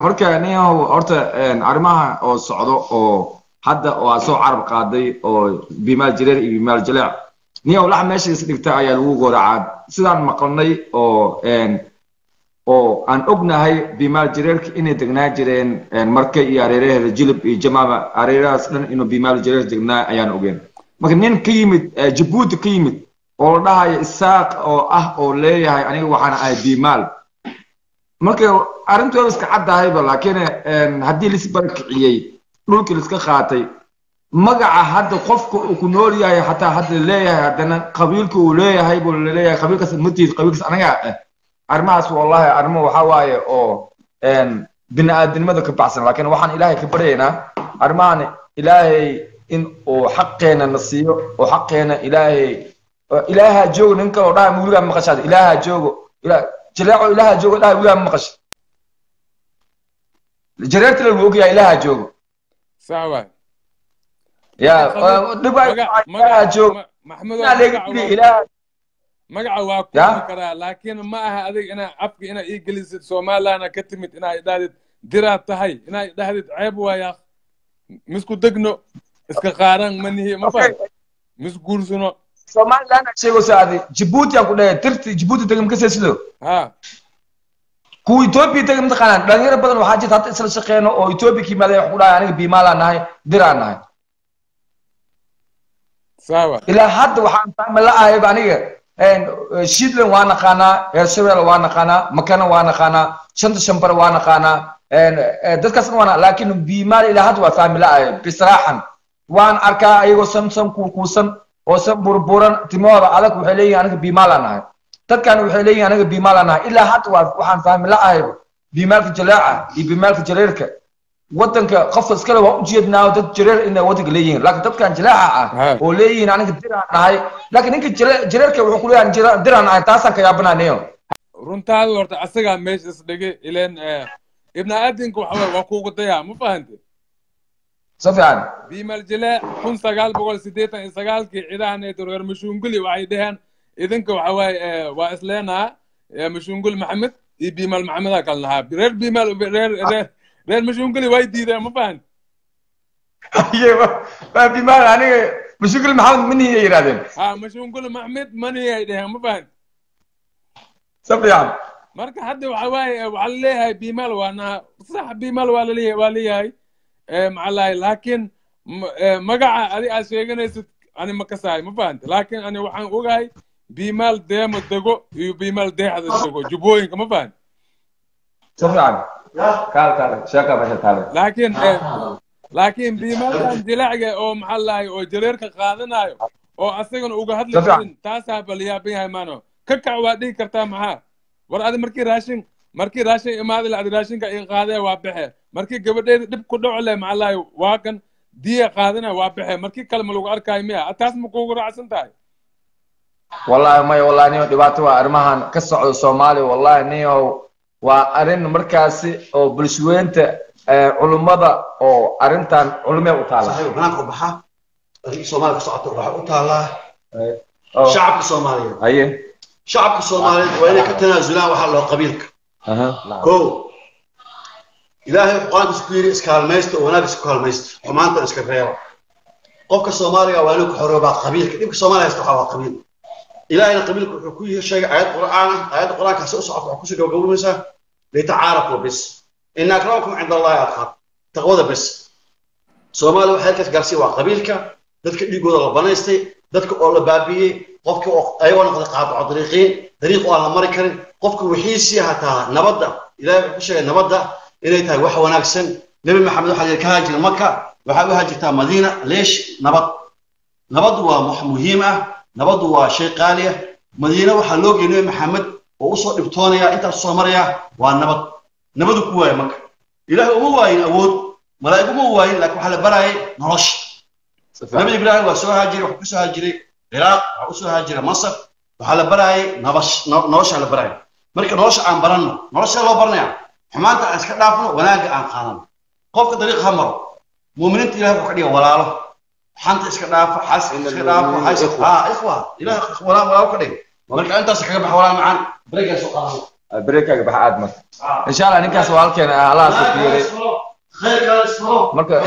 marka ninyahow horta arrimaha oo socdo oo hadda oo aad soo carab qaaday oo bimaal jireer iyo bimaal jaleec ninyahow lax meesha is dhigta ayaa lagu gooracaa sidaan maqalnay oo oo aan ognahay bimaal jireerka inay degnaa jireen marka iyo areeraheeda jilib iyo jamaama areerahaas dhan inuu bimaal jireer degnaa ayaan ogeen marka nin ka yimid jabuuti ka yimid oo la dhahayo isaaq oo ah oo leeyahay aniga waxaan ahay bimaal marka arrintooda iska caddahayba laakiin haddii lisbarakiciyey dhulkii liska qaatay magaca hadda qofka uu ku nool yahay xataa hadda leeyahay haddana qabiilka uu leeyahay buu laleeyahay qabiilkaas matiid qabiilkaas anaga ah arrimahaas wallahi arrimo waxaa waaye oo bini aadamnimada ka baxsan laakiin waxaan ilaahay ka baryaynaa arrimahan ilaahay in uu xaqeena na siiyo oo xaqeena ilaahay ilaaha joogo nin kaloo dhaha wiligaa maqashaada ilaaha joogo jaleeco ilaaha joogo dhaha wiligaa maqasha jareerta la ogyahay ilaaha joogo sax waay ya dhibaa joogo ilaaha magaca waa kuumi karaa laakiin ma aha adig inaa afka inaa ii gelisid somalilandna ka timid inaa idhahdid diraad tahay inaa idhahdid ceeb waayaa misku degno iska qaaran manihi ma faham mis guursano somaliland sheegayso adi jibuuti aan ku dhahay tirti jibuuti tegay makasee sido ha kuwa etoobiya tegay mataqaanaan dhalinyaro badan waxaa jirta hadda isla shaqeyno oo etoobiya ka yimaadeen wax ku dhahay aniga biimaalaan nahay diraan nahay sawa ilaa hadda waxaan fahma la ahayba aniga shidland waa naqaanaa heershabelle waa naqaanaa makana waa naqaanaa shanta shambare waa naqaanaa dadkaasna waana laakiin biimaal ilaa hadda waa fahmi la ahay bisraaxan waan arkaa ayagoo san san kuukuusan oo san burburan timahooda adag waxay leeyihin aniga biimaalaan nahay dadkan waxay leeyihin aniga biimaalaan nahay ilaa hadda waa waxaan fahmi la ahayba biimaalka jaleeca iyo biimaalka jareerka waddanka qofka iskale waa ujeednaa dad jareer inay waddanka leeyihiin laakiin dadkan jaleeca ah oo leeyihiin aniga diraan nahay laakiin ninka jareerka wuxuu ku leeyahay diraan nahay taasaan ka yaabanaanayo runtaada horta asagaa meesha isdhigay ileen ibn aadinka waxa waye waa kuugu dayaa ma fahante si fiican biimal jilee kun sagaal boqol siddeetan iyo sagaalkii ciidahaneeto reer mashuunguli waxay dheheen idinka waxa waaye waa isleenaa mashuunguli maxamed iyo biimal maxamedaa kala nahaa reer biimal reer reer reer mashuunguli way diideen ma fahan waa biimal aniga mashuunguli maxamed mani ay yidhahdeen ha mashuunguli maxmed mani ay dheheen ma fahan si fiican marka hadda waxa waaye waxaa laleeyahay biimal waa naha sax biimal waa laleeyahay waa leeyahay macalahay laakiin magaca adi aad sheeganaysid ani ma kasahay ma fahanta laakiin ani waxaan ogahay biimaal deemo dego iyo biimaal deexda dego jubbooyinka ma fahanta si fiican kaal kaal sheeka meesha taale laakiin laakiin biimaalkan jilacga oo maxaa lahay oo jareerka qaadanayo oo asagana uga hadli karin taasaa baliyaaban yahay maano ka kac waa dhihi kartaa maxaa war adi markii raashin markii raashin imaadi la adi raashinka i qaadee waa baxe markii gabadheeda dhib ku dhaco leh maxaa lahay waa kan diya qaadana waa baxe markii kale ma lagu arkaayo miya taas ma kuugu raacsan tahay wallahi maya wallahi niyo dhibaato waa arrimahan ka socdo soomaaliya wallahi niyo waa arrin markaasi oo bulshaweynta culummada oo arrintan culumee u taala banaanka u baxa soomaaliya ka socoto waxaa u taallaa shacabka soomaaliyeed haye shacabka soomaaliyeed waa inay ka tanaasulaan waxaa loo qabiilka ko ilaahay qur-aankiisa ku yidhi iskaalmaysta oo wanaag isku kaalmaysta xumaantan iska reeba qofka soomaaliga waa inuu ka xoroobaa qabiilka dhibka soomaaliya haysta waxaa waa qabiil ilaahayna qabiilka wuxuu ku sheegay aayad qur'aan ah aayadda qur'aankaasi u socota waxaa kusoo gabagabaysaa litacaarafu bis ina akramakum cinda allahi adqaar taqwada bis soomaaliya waxay halkaas gaarsiiya waa qabiilka dadka dhiigooda la banaystay dadka oo la baabiiyey qofka oo ayagoo noqday qaadaco dariiqiin dariiq oo aan la mari karin qofka wixiisii hataa nabadda ilahay wuxuu ku sheegay nabadda inay tahay wax wanaagsan nebi maxamed waxaa yidhi ka haajir maka waxaad u haajirtaa madiina leesh nabad nabaddu waa wax muhiim ah nabaddu waa shay qaali ah madiina waxaa loo geeyay nebi maxamed oo usoo dhibtoonaya intaas soo maraya waa nabad nabadu ku waaya maka ilaahay uma waayin awood malaa'ig uma waayin laakiin waxaa la barayay nolosha nabi ibraahim waa soo haajiray waxaa kusoo haajiray ciraaq waxaa usoo haajiray masar waxaa la barayay nolosha la baraya marka nolosha aan baranno nolosha loo baranaya xumaanta aan iska dhaafno wanaagga aan qaadano qofka dariiq ha maro muuminiinta ilahay wuxuu ka dhiga walaalo xanta iska dhaafo xas iska dhaafo ha ikhwa ilahay walaalo ka dhiga marka intaas kaga baxa walaal macaan bareegaa soo qaadano بريكا بح ادم ان شاء الله نكاس والكن الله سكيري marka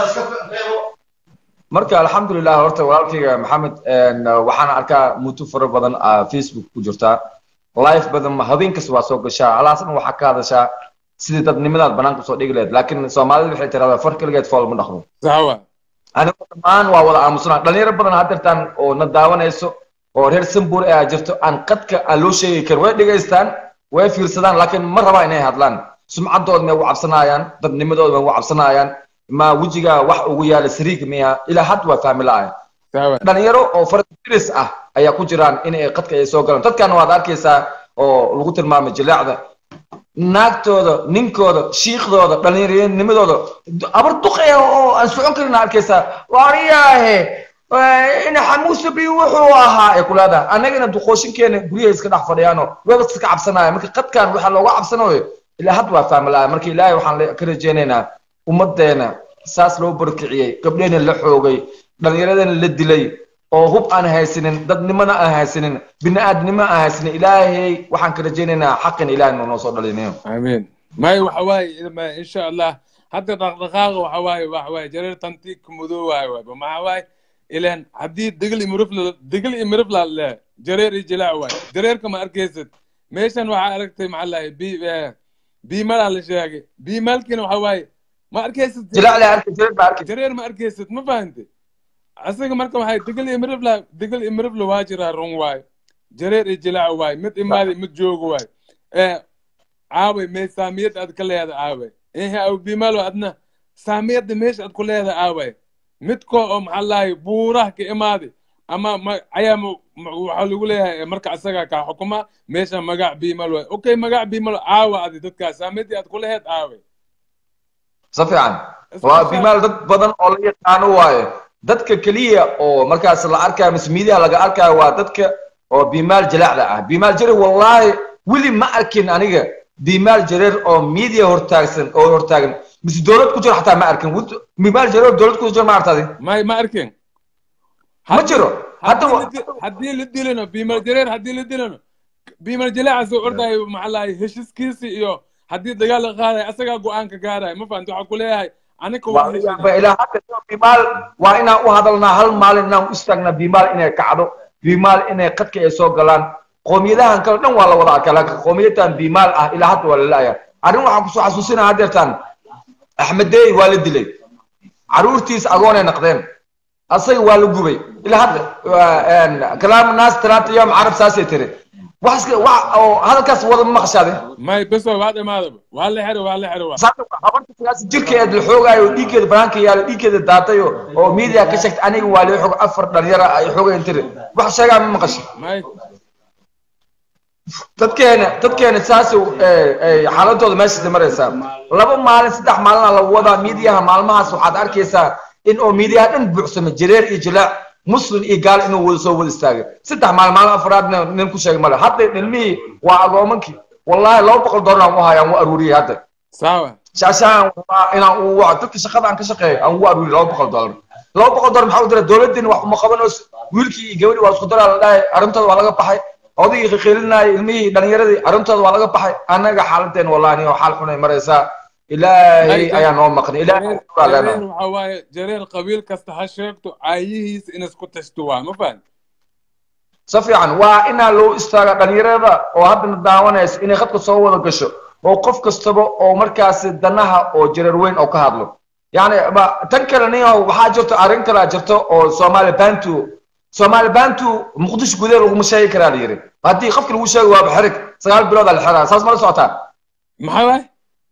marka alxamdulilah horta walaalkayga maxamed waxaan arkaa mutu fara badan facebook ku jirtaa live badan habeen kasta waa soo gashaa alaasna waxaa ka hadashaa sidii dadnimadaad banaanka soo dhigi lahayd laakiin soomaalida waxay tiraahdaa far keligeed fool ma dhaqmo sawa anigu dhammaan waa wada aamusnaa dhalinyaro badan haddeertaan oo na daawanayso oo reer sambur aa jirto aan qadka aan loo sheegi karin way dhegaystaan way fiirsadaan laakiin ma rabaa inay hadlaan sumcaddooda may ugu cabsanayaan dadnimadooda may ugu cabsanayaan ma wejiga wax ugu yaala sariig miya ilaa had waa fahmi la'ayan sawa dhalinyaro oo faradiris ah ayaa ku jiraan in ay qadka ay soo galaan dadkana waad arkaysaa oo lagu tilmaamay jileecda naagtooda ninkooda shiikhdooda dhallinyaranimadooda abar duqaya oo aan socon karin arkaysaa waariyaahe ina xamuusabi wuxuu ahaa ay ku leedahay annagana duqooshinkeena guryaha iska dhex fadhiyaano weba iska cabsanaya marka qadkan waxaa looga cabsanayo ilaa had waa fahmi laha marka ilaahay waxaan ka rajaynaynaa ummaddeena saas loo barkiciyey gabdheena la xoogay dhallinyaradana la dilay oo hub aan haysanin dadnimona aan haysanin bini'aadnimo aan haysanin ilaahay waxaan ka rajaynaynaa xaqin ilaahay noo soo dhalinayo amiin may waxa waaye ma- insha allah hadda dhaqdhaqaaqa waxa waaye waxa waaye jareer tantiig madow waaye waay maxaa waaye ilan haddii degel iyo mirifla degel iyo mirifla le jareer iyo jilaac waaye jareerka ma arkaysid meeshan waxaa aragtay maxaa lahay bi biimalaa la sheegay biimalkiina waxa waaye ma arkaysid jilac le arkay jilac baa arkay jareer ma arkaysid ma fahantay asaga marka waxay degel iyo mirifla degel iyo mirifla waa jiraa run waaye jareer iyo jilaac waaye mid imaaday mid joogo waaye ee caaway mee saamiyad aad ka leeda aaway ehe aw bimalo adna saamiyadda meesha aad ku leeda aaway midko oo maxaa lahay buuraha ka imaaday ama ma ayaa ma- ma- waxaa lagu leeyahay marka asaga kaa xukuma meesha magac bimal waay okay magac bimal aawa adi dadkaas saamiyaddii aad ku leheed aaway si fiican waa bimaal dad badan oo la yaqaano waaye dadka keliya oo markaas la arkayo mise miidiyaha laga arkayo waa dadka oo bimaal jalaacda ah bimaal jareer wallaahi weli ma arkin aniga bimaal jareer oo miidiya hortaagsan oo hortaagan mise dowlad ku jiro xataa ma arkin Wut- bimaal jareer oo dowlad ku jiro ma artadi may ma arkin ma jiro hadda haddii wa- la di- haddii la dilano bimal jareer haddii la dilano bimal jalaaca soo ordayo maxaa lahay heshiiskiisi iyo haddii dagaal la qaadayo asagaa go-aanka gaaraya ma fahamta waxaa ku leeyahay anika waa heshiis waa ilaa hadda bimaal waa inaan u hadalnaa hal maalin inaan u istaagnaa bimaal inay kacdo bimaal inay qadka ay soo galaan qoomiyadahan kale dhan waa la wada arkaa laakiin qoomiyaddan bimaal ah ilaa hadda waa la la'aya arrin waxaan kusoo xasuusinaa haddeertaan axmed dey waa la dilay caruurtiis agoonay naqdeen asaga waa la gubay ilaa hadda waa- kalaam naas talaata yoom carab saasay tiri wax iska wax oo hadalkaas wada ma maqashaade may beso waa dhamaadaba waa la xiro waa la xiro waa habartaas jirkeed la xoogaayo dhiiggeeda banaanka yaala dhiiggeeda daatay oo oo media ka sheegtay aniga waa lii xog afar dhalinyara ay xoogeen tiri wax sheegaa ma maqasho may dadkeena dadkeena saas xaaladooda meeshaas maraysaa laba maalin saddex maalina la wadaa miidiyaha maalmahaas waxaad arkaysaa in oo miidiyaha dhan buuxsama jareer iyo jilaac muslim iyo gaal inuu wada soo wada istaagay saddex maalin maalin afraadna nin ku sheegay male hadda ilmihii waa agoomankii wallaahi laba boqol doolar aan u hayaan u aruuriyey hadda sawa shaashaan waa inaan u waco dadka shaqada aan ka shaqeeyo aan ugu aruuriyo laba boqol doolar laba boqol doolar maxaa u dira dowladdeena wax uma qabanayso wiilkii iyo gabadhii waa isku daraa la dhahay arrintooda waa laga baxay odaygii qiqiilinayay ilmihii dhalinyaradii arrintooda waa laga baxay annaga xaaladeen wallahi oo xaal xunay maraysaa ilaahay ayaa noo maqnay ilaahay waa jareer leenahay waxa waaye jareer qabiil kasta ha sheegto caayihiisa in isku tashto waa ma fahan si fiican waa inaa loo istaaga dhalinyarada oo haddana daawanaysa inay khadka soo wada gasho oo qof kastaba oo markaasi danaha oo jareer weyn oo ka hadlo yani ma tan kale nin waxaa jirto arrin kale jirto oo soomaali bantu soomaali bantu muqdisho gudaheed laguma sheegi karaa la yiri haddii qofki lagu sheego waaba xerig sagaal bilood aa la xiraa saas mala socotaa maxaa waay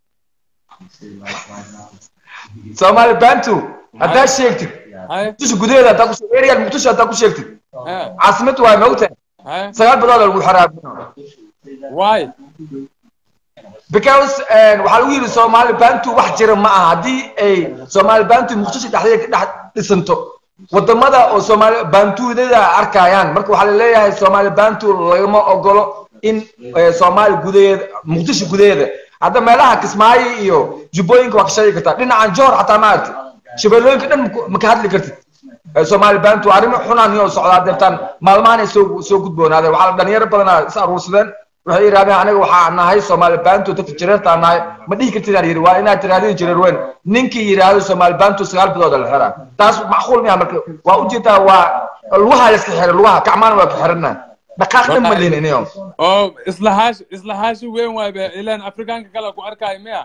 soomaali bantu haddaa sheegtid haye muqdisho gudaheeda haddaa ku sheeg- area muqdisho haddaa ku sheegtid haye caasimad waay maogtahay haye sagaal bilood aa lagu xiraa waay because waxaa lagu yidhi soomaali bantu wax jira ma aha haddii ay soomaali bantu muqdisho dhexdeeda ka dhex dhisanto wadamada oo soomaali bantudada arkayaan marka waxaa laleeyahay soomaali bantu lagama ogolo in eh, soomaali gudaheeda muqdisho gudaheeda hadda meelaha kismaayo iyo jubbooyinka waa ka sheegi kartaa dhinacan joor xataa ma aragti shabeellooyinka dhan maku- ma ka hadli kartid Eh, soomaali bantu arrimo xunaan iyo socdaa deertaan maalmahan ay soo soo gudboonaadeen waxaa la dhalinyaro badanaa is aruursadeen waxay yidhahdeen aniga waxaa nahay soomaali baantu dadka jireertaa nahay ma dhihi kartid aan yidhi waa inaad tirahdeen jireer weyn ninkii yidhaahdo soomaali baantu sagaal bilood la xiraa taas macquul miya marka waa ujeedaa waa lugaha la iska xiray lugaha gacmaana waa ka xirana dhaqaaqna ma lihin iniyo oo islahaash islahaashi weyn waay be ilaan afrikaanka kale ku arkaayo miya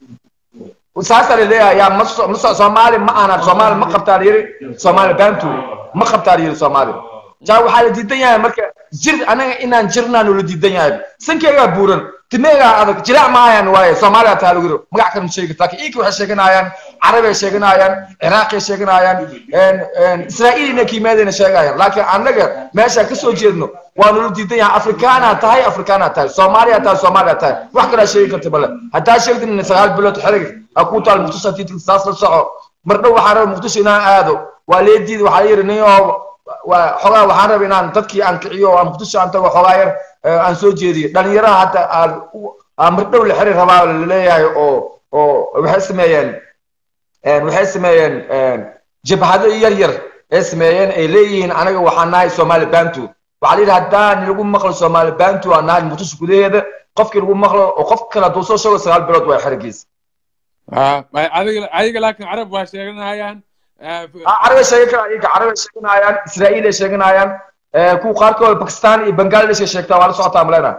saasaa laleeyahay yaa ma so- ma so- soomaali ma aanan soomaali ma qabtaa la yidhi soomaali baantu ma qabtaa la yidhi soomaali jaa waxaa la diidan yahay marka jir anaga inaan jirnaanu la diidan yahay sankeygaa buuran timeegaa adag jilaac maayaan waaye soomaaliya taa lagu yidhi magac kale ma sheegi kartaa laakiin iinka waxay sheeganayaan carabay sheeganayaan ciraaqay sheeganayaan israa'iilina kiimeedayna sheegayaan laakiin annaga meesha ka soo jeedno waanu la diidan yahay afrikaanaa tahay afrikaanaa tahay soomaaliya tahay soomaaliya tahay wax kalaa sheegi karta bale haddaa sheegtin sagaal bilood xerig ha kuu taal muqdisho tiitil saas la soco mar dhow waxaan rabay muqdisho inaan aado waa leediid waxaa la yidhi nin oo waa xogaa waxaan rabay inaan dadkii aan kiciyo oo aan muqdisho aan tago xogaa yar eh, aan soo jeediyo dhalinyaraha hata aan u- aan mar dhow la xiri rabaa laleeyahay oo oo waxay sameeyeen een, waxay sameeyeen een, jabhado yar yar ay sameeyeen ay leeyihiin anaga waxaan nahay soomaali bantu waxaa la yidhi haddaan lagu maqlo soomaali bantu aan nahay muqdisho gudaheeda qofkii lagu maqlo oo qof kale hadduu soo sheego sagaal bilood waa xerigiis Ah, ay- adiga ayaga laakiin carab waa sheeganayaan Ah, carabay sheegan karaan iyaga carabay sheeganayaan israa'iil ay sheeganayaan eh, kuwa qaarkood bakistan iyo bangladesh ay sheegtaa waa la socotaa malena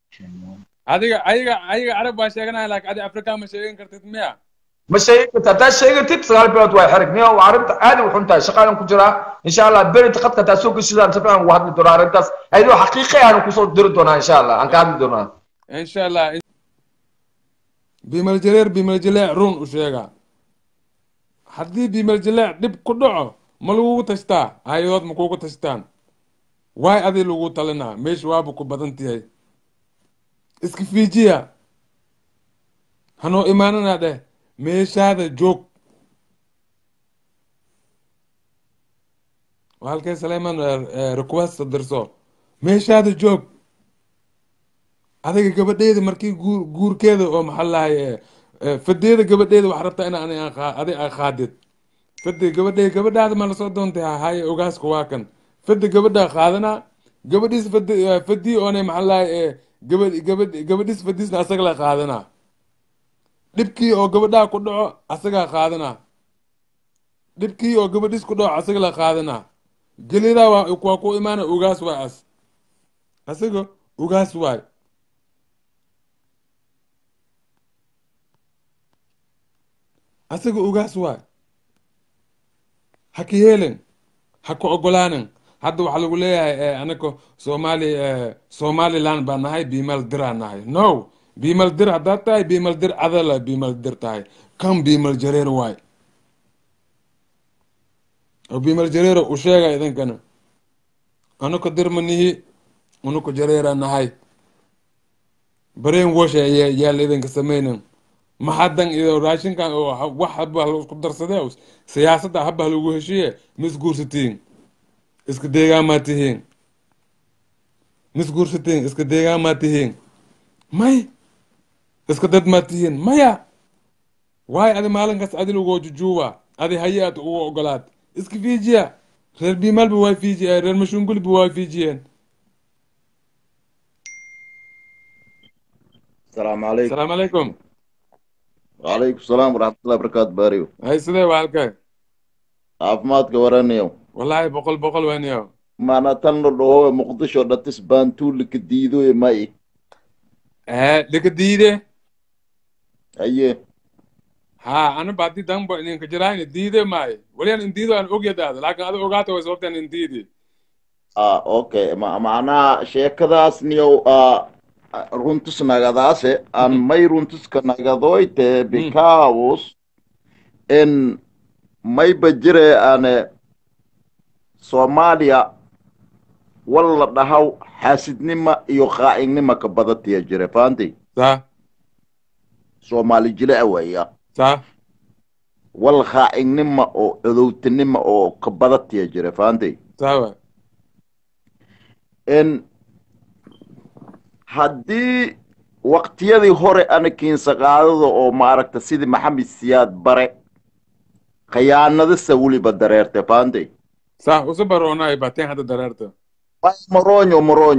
adiga ayaga ayaga carab waa sheeganaya laakiin adi afrikaan ma sheegan kartid miya ma sheegi karta haddaad sheegatid sagaal bilood waa xerig niyo waa arrinta aad u xun tahay shaqaadan ku jiraa insha allah berinta qadka haddaad soo geshidaan si fiican ugu hadli doonaa arrintaas ayadoo xaqiiqi aan kusoo diri doonaa insha allah aan ka hadli doonaa insha allah bimal jareer bimal jaleec run u sheega haddii bimal jaleec dhib ku dhaco ma lagugu tashtaa hay-adood ma kugu tashtaan waay adi lagu talinaa meesha waaba ku badan tahay iska fiijiya hanoo imaanana dheh meeshaada joog waa halkee saleyman request dirso meeshaada joog adiga gabadheeda markii guur guurkeeda oo maxaa lahay fadeeda gabadheeda waxaa rabtaa ina ani aan qaa- adi aa qaadid fade gabadhe gabadhaada ma lasoo doontay hahaye ogaaska waa kan fade gabadhaa qaadanaa gabadhiis fade fadii oone maxaa lahay gabad gabad gabadhiis fadiisna asaga la qaadanaa dhibkii oo gabadhaa ku dhaco asagaa qaadanaa dhibkii oo gabadhiis ku dhaco asaga la qaadanaa gelidaa waa waa ku imaana ogaas waay as asaga ogaas waay asaga ogaas waay ha ka yeelin ha ka ogolaanin hadda waxaa lagu leeyahay eh, anaka soomaali eh, somaliland baa nahay biimal diraa nahay no biimal dir haddaad tahay biimal dir adala biimal dir tahay kan biimal jareer waay oo biimal jareero u sheega idinkana anaka dir ma nihi anaka jareera nahay bareen washa yaa yaa la idinka sameynin maxadan iyo raashinkan oo ha- wax haba la isku darsadee siyaasadda haba lagu heshiye ma isguursatiin iska deegaamaa tihiin ma isguursatiin iska deegaamaa tihiin may iska dad maa tihiin maya waayo adi maalinkaas adi lagoo jujuuba adi haye aad ugu ogolaad iska fiijiya reer biimalba waa fiijiye reer mashungulba waa fiijiyeen السلام عليكم asalaamu calaykum وعليكم السلام ورحمة الله وبركاته باريو hay sidee waa halkay عافمادك ورانيو wallaahi boqol boqol weyniyo ما أنا تنو هو مقدشو دتس بانتو لك ديدو يا ماي ee dhika diide أيه ha ana baadi danbo ininka jirayna diide maayo waliyan in diido aan ogyadaada laakin ada ogaata way sababtaan in diidi آه أوكي ما معنا شيكداس نيو آه runtus nagadaase aan may runtus ka nagadoyte because in mayba jire ane soomaaliya walla dhahaw xaasidnima iyo qaa'ignima ka badatiya jire fahanti sa soomaali jile weya sa wal qaa'ignima oo codowtinima oo ka badatiya jire fahanti sawa in haddii waqtiyadii hore anakiinsa qaadada oo maaragta sidii maxamed siyaad bare khiyaanadasa weliba dareerte fahanti sa usu baroonay bateen hadda dareerta moronyo moronyo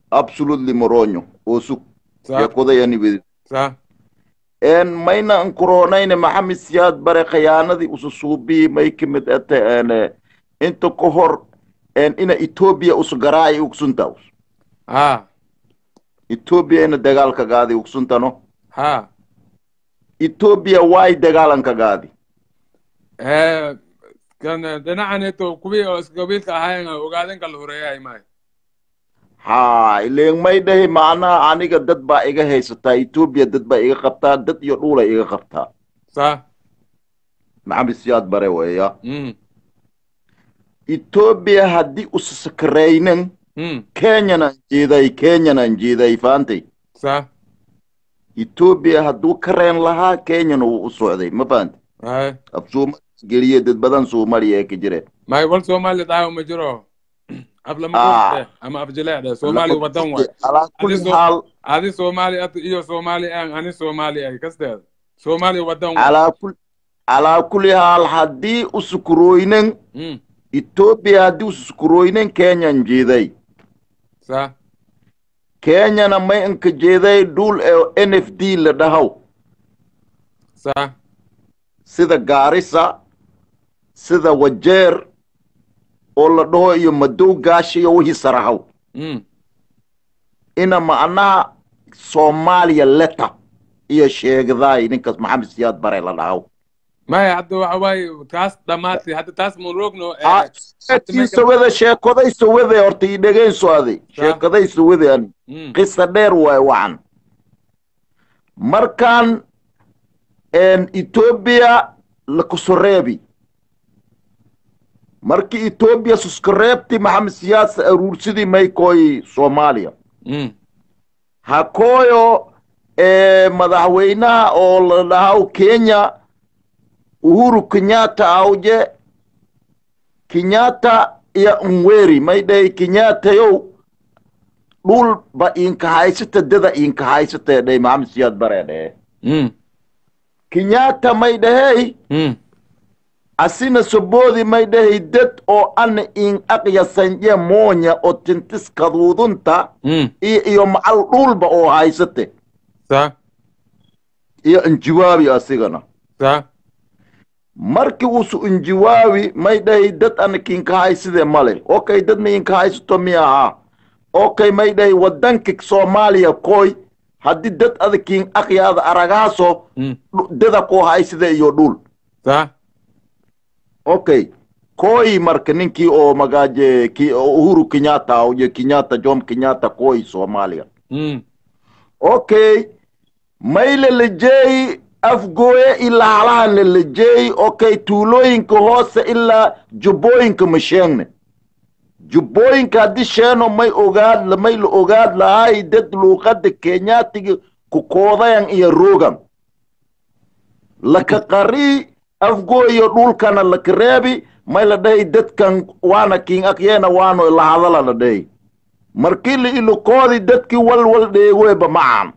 absolutely moronyo osug صح yakodayani wedi صح en mayna ankuroonayne maxamed siyaad bare khiyaanadii ususuubii may kamid ate en inta ka hor en ina etoobiya usgaraayi ugsunta ها etoobiya ina dagaalka gaadi ugsuntano ها etoobiya waay dagaalanka gaadi آه، كان دنعنتو كوبي قبيلك هاي وقاعدين كل هرية ماي ha ileen may dhahi macnaha aniga dad baa iga haysataa etoobiya dad baa iga qabtaa dad iyo dhula iga qabtaa صح maxamed siyaad bare weeya امم etoobiya haddii usaskaraynan امم kenyanaan jeeday kenyanaan jeeday faantay صح etoobiya hadduu ka reen lahaa kenyana wuu u socday ma fahanti هاي af soomaaliya geliye dad badan soomaaliya ee ka jireen ما يقول سومالي داو مجرو قبل ما آه. قلت اما افجلاء ده سومالي ودن واي calaa kulli Adiso- xaal هذه سومالي أت... إيو سومالي أن أنا سومالي أي كستاد سومالي ودن واي calaa kul calaa kulli xaal haddii usukurooynen امم etoobiya haddii usukurooynen kenyan jeeday صح kenyana may inka jeeday dhul ee n f d la dhahaw صح sida gaarisa sida wajeer oo la dhaho iyo madow gaashi iyo wixii sarahaw امم ina macnaha soomaaliya leta iyo sheegdaay ninkaas maxamed siyaad bare la dhahaw ما حتى واي تاس دماتي حتى تاس مروقنو Ah, sheekadiisa wada sheekodaysa wade horta ii dhegayso adi sheekadaysa wade ani امم qisa dheer waay wacan markaan en etoobiya lakusoreebi markii etoobiya suskareebti maxamed siyaasa aruursidii maykoy soomaaliya امم hakooyo ee madaxweynaha oo la dhahaw kenya uhuru kenyatta awje kenyatta iyo nweri may dhahay kenyattayow dhul ba inka haysata dada inka haysata dhahay maxamed siyaad bare dhahe امم kenyatta may dhahey امم asina soboodi may dhahay dad oo ana in aqyasanje moonya oo tintis kaduudunta امم iyo iyo macal dhulba oo haysate صح iyo injawaabi asigana صح markii uusu injawaabi may dhahay dad ana kinka hayside male okay dadna inka haysato mi ahaa okay may dhahay wadanka soomaaliya koy haddii dad ada kin aqyaada aragaaso امم dhu- dada koo hayside iyo dhul صح okay koy marka ninkii oo magaaje ki oo uhuru kenyatta iyo kenyatta jom kenyatta koy soomaaliya امم okay may lalajeey afgooye ilaa halahan lalajeey okay tuulooyinka hoose ilaa jubbooyinka ma sheegne jubbooyinka haddii sheeno may ogaad may la ogaad lahay dad luuqadda kenyaatiga ku koodayan iyo rogan laka qarii afgooyo dhulkana laka reebi may la dhahay dadkan waana king akyeena waano la hadala la dhahay markii la ilokoodi dadkii walwal dheegoeba macaan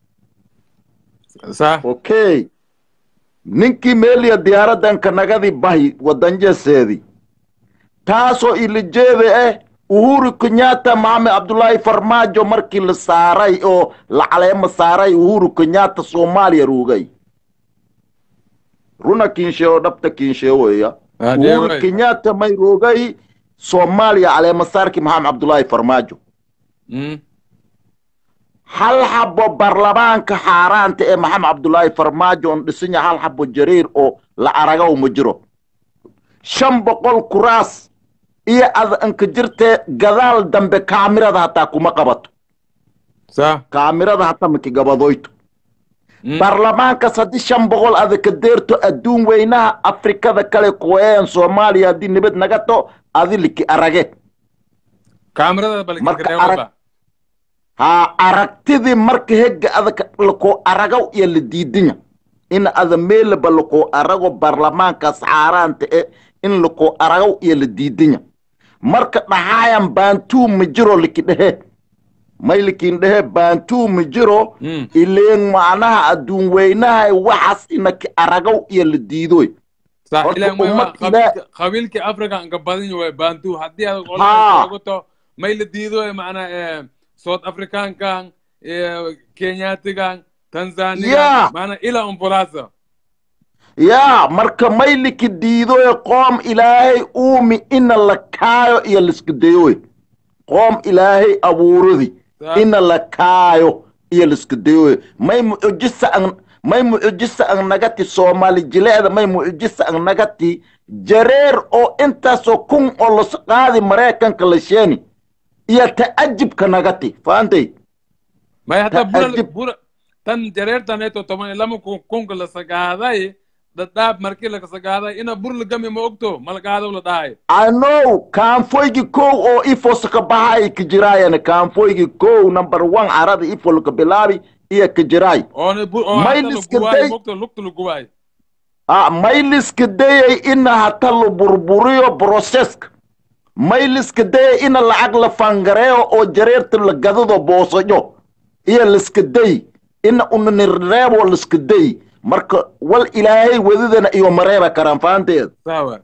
صح okay ninkii meeliya diyaaraddan kanagadii bahi wadanjeseedii taasoo ilijeeda ah uhuru kenyatta maxamed cabdullaahi farmaajo markii la saaray oo la caleemo saaray uhuru kenyatta soomaaliya ruugay runa kiinshe oo dhabta kiinshe weya هذه uhuru واي kenyatta may roogay soomaaliya caleemo saarkii maxamed cabdullaahi farmaajo امم hal xabo baarlamaanka xaaraanta ee maxamed cabdullaahi farmaajo on dhisanya hal xabo jariir oo la aragaw ma jiro shan boqol kuraas iyo adanka jirtee gadaal dambe kaamirada hataa kuma qabato صح kaamirada hataa maki gabadoyto امم baarlamaankaas haddii shan boqol adaka deerto adduun weynaha afrikada kale kuweeyan soomaaliya haddii nabad naga to adi liki arage كاميرا بالك marka كده arag ha aragtidii marka hegga adaka lakoo aragaw iyo la diidinya in ada meelaba lakoo arago baarlamaankaas xaaraanta e in lakoo aragaw iyo la diidinya marka dhaxaayan baantuu ma jiro liki dhehe may likin dhehe baantuu ma jiro امم ileen macnaha adduun weynaha waxaas inaki aragaw iyo la diidoy صح horta إلى ما ummad قبيلك قبيلك أفريقيا أنك بدين وبانتو هدي هذا ها. قلت ما يلديدو معنا south african kan eh, kenyatigan Yeah. tanzania mana ila umpulasa yaa marka mayliki diidoy qoom ilaahay uumi ina la kaayo iyo liska dayoy qoom ilaahay abuuradi Sa- ina la kaayo iyo liska dayoy may mucujisa an may mucujisa an nagati soomaali jileecda may mucujisa an nagati jareer oo intaasoo kun oo las qaadi maraykanka la sheeni iyo ta'ajibka nagati faantay may hata bura Ta'ajib. bura tan jareertaneeto toban iyo lama kun kunka la sagaaday dhadhaab markii la sagaaday ina bur la gami ma ogto malagaado la dhahay ano kaanfoygi kow oo ifos ka baxay ka jiraayana kaanfoygi kow number one carada ifol ka bilaabi iyo ka jiraay oona bur oo May hata la liska guwaay day- mogto lugta la guwaay ah mayliska dayay ina hata la burburiyo processka mayliska dayay ina lacag la fangareeyo oo jareerta la gadado boosajo iyo liska day ina unanireebo liska day marka wal ilaahay wadadana iyo mareeba karaan fahanteed sawa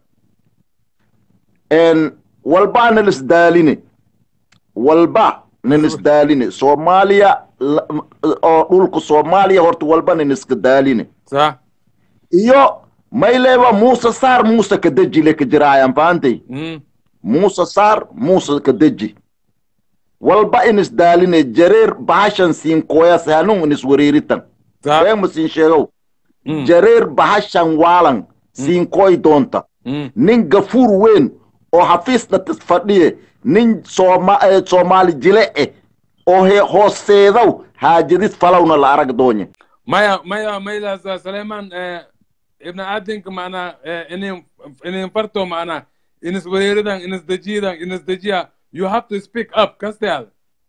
en walba nilis daaline walba nilis daaline soomaaliya la- m- oo dhulka soomaaliya horta walba niniska daaline sa iyo mayleeba muuse saar muuse ka deji le ka jiraayan faantay mm muuse saar muuse ka deji walba inis daaline jareer bahashan siin koyas hanun inis wareeritan sa weema siin sheegow mm jareer bahashan waalan siin koy doonta mm nin gafuur weyn oo xafiisna tis fadhiye nin sooma eh, soomaali jile eh oo he hooseedow haajadis falowna la arag doonye maya maya mayla sa Suleiman eh ibn adinka maana eh inin inin farto maana inis wareeridan inis dajidan inis dajiya you have to speak up kastead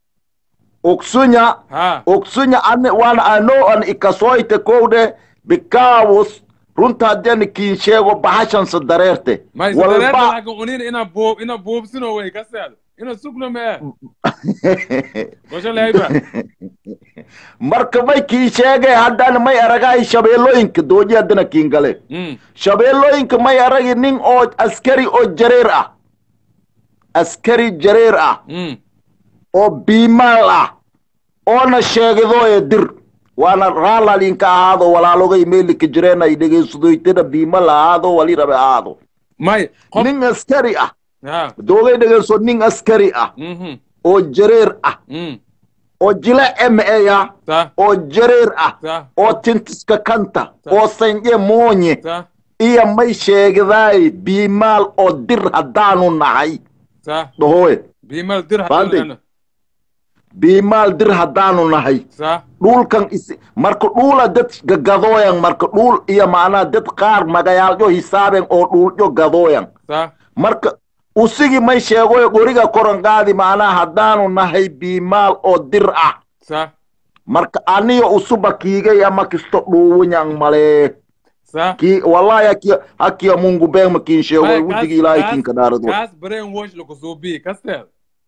ogsunya ha ogsunya ane wana ano an ikasoyte kowde bikawus runta haddeni kiin sheego bahashansa dareerte may walba walba unin ina bo ina bobsino way kasteed ina sugno me washa layba marka may kiin sheegay haddana may aragahay shabeellooyinka dooji haddana kiin gale mm shabeellooyinka may aragi nin oo askari oo jareer ah askari jareer ah mm oo biimaal ah oona sheegidooye dir waana raalalinka ahaado walaalogay meelika jireen ay dhegeysadoytana biimal ahaado wali rabe ahaado may qof nin askari ah ha doogay dhegeyso nin askari ah mhm oo jareer ah mm oo jile m a sa oo jareer ah sa oo tintiska kanta oo sanje moonye sa iyo may sheegidaay biimaal oo dir haddaanu nahay sa dhahowe bimal dir Bandi. hadana biimaal dir haddaanu nahay sa dhulkan is marka dhula dad gagadooyan marka dhul iyo macnaha dad qaar magayaalyo hisaaben oo dhulyo gadooyan sa marka usigi may sheegoy qoriga koran qaadi macnaha haddaanu nahay biimaal oo dir ah sa marka aniyo usuba kiigay ama kisto dhuuwunyang malee sa ki wallahi hakiya hakiya mungu beng makin sheegoy May, wudigi kaas- ilaahay kaas- kinka dhaarad kaas brain wash lagu soo bi kasteed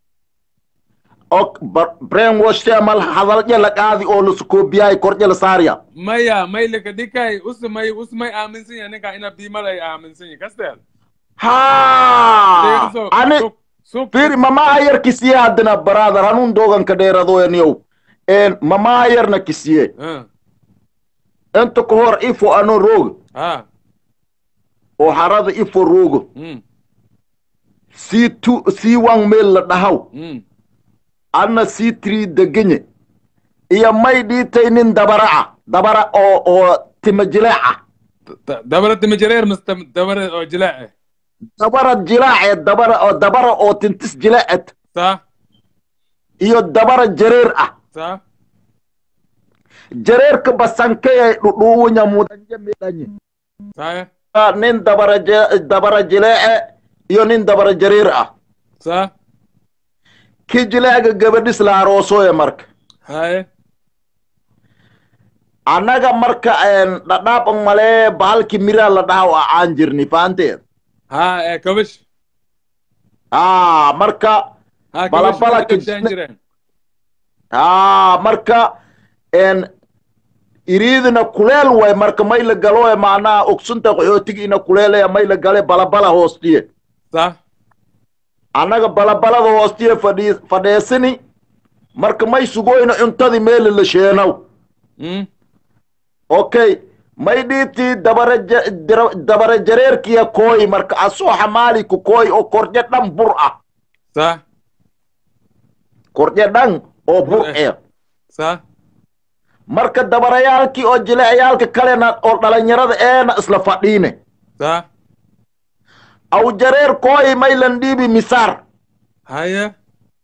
ok brain wash amal hadalje la qaadi oo lasukoobiyaay korje la saarya maya may laka dhikay usmay usmay aaminsan yahay ninka ina bimal ay aaminsan yahay kasteed ha Deegso, ani suk- suk- firi mamaha yar kisiye haddana brother hanun dogan ka dheeradoyaniyow en mamaha yarna kisiye Ah, inta ka hor ifo ano rooga ah oo harada ifo rooga mm c two c one meel la dhahaw mm anna c three degenye iyo may dhiitay nin dabara ah dabara oo oo tima jileeca Da- dabara timi jareer mas tam- dabara oo jilaac dabara jilaace dabara oo dabara oo tintis jileecet sa iyo dabara jareer ah sa jareerka basankeye dhudhuuwunya mudanje midhanye sa nin dabara je- dabara jileece iyo nin dabara jareer ah sa ki jileega gabadhis la aroosoye marka haye annaga marka en dhadhaab ang malee bahalki miraa la dhahaw acaan jirni faanteed ha eh kabish aa marka ha Bala- bala kabish kis- kabshaan jireen aa marka en iriidina kuleel way marka may la galoe macnaha ogsunta qaxootigiina kuleelaya may la gale balabala hoostiye sa annaga balabalada hoostiye fadhii fadheesini marka may sugoyna cuntadii meeli la sheenow mm okay may dhiibtii dabara ja- dira- dabara jareerkiya kooy marka asoo xamaali ku kooy oo kordhe dhan bur ah صح kordhe dhan oo bur Bur eh. eh صح marka dabarayaalkii oo jilecayaalka kalena oo dhalinyarada eena isla fadhiine صح aw jareer kooy may lan dhiibi misaar هيا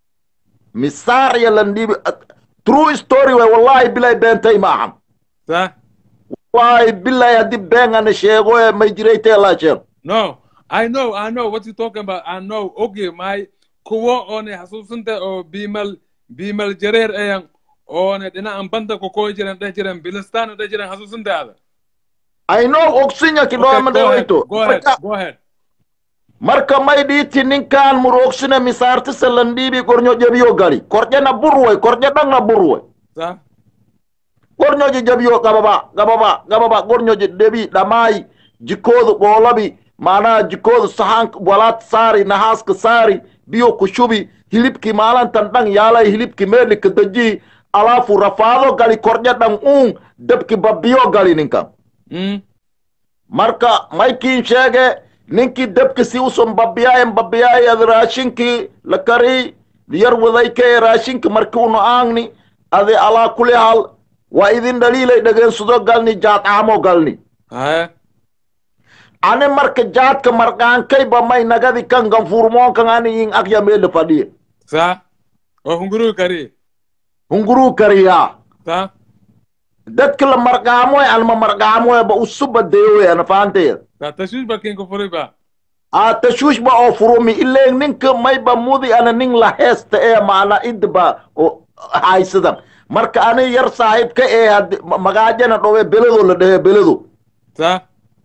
misaar iyo lan dhiibi true story way wallahi bilay beentay maahan صح wallahi bilay haddii been ana sheego ee may jiraytee laa sheego No, I know, I know what you're talking about. I know. Okay, my kuwo one hasusinte o bimal bimal jerer ayan one dina an banda ko ko jiran da jiran bilistan da jiran hasusinte ada. I know ogsinya Okay, kidooma go ahead. dhawayto Go ahead. Marka- Go ahead. marka may dhiiti ninkaan murogsine misaartisa lan dhiibi gornyo jabiyo gali korjena burway korje dhangna burway Sa gornyoji jabiyo gababa gababa gababa gornyoji dhebi dhammaay jikoodu boolabi maanaha jikoodu saxaanka walaad saari nahaaska saari biyo ku shubi hilibki maalantan dhan yaalay hilibki meelika daji alaafu rafaado gali korje dhan uun debki babbiyo gali ninkan mm marka maykiin sheege ninkii debka si uson babiyaayen babiyaaye raashinkii la kari yar wadayke raashinki marki unu aangni adi alaa kuli hal waa idin dhaliilay dhegeensudo galni jaadcaamo galni haya ani marka jaadka marqaankayba may nagadi kan ganfurmoonkan ani in akya meele fadhiye sa o hunguru kari hunguruu kariyaa sa dadka la marqaamoy anma marqaamoyba usuba deyowe ana fahanteya sa tashush bakin ko furi ba a tashuushba oo furumi ileen ninka mayba mudi ana nin la heesta ee maana idba oo haysadan marka ani yar saaxiibka ee haddi magaajana dhowe beledo la dhehe beledo sa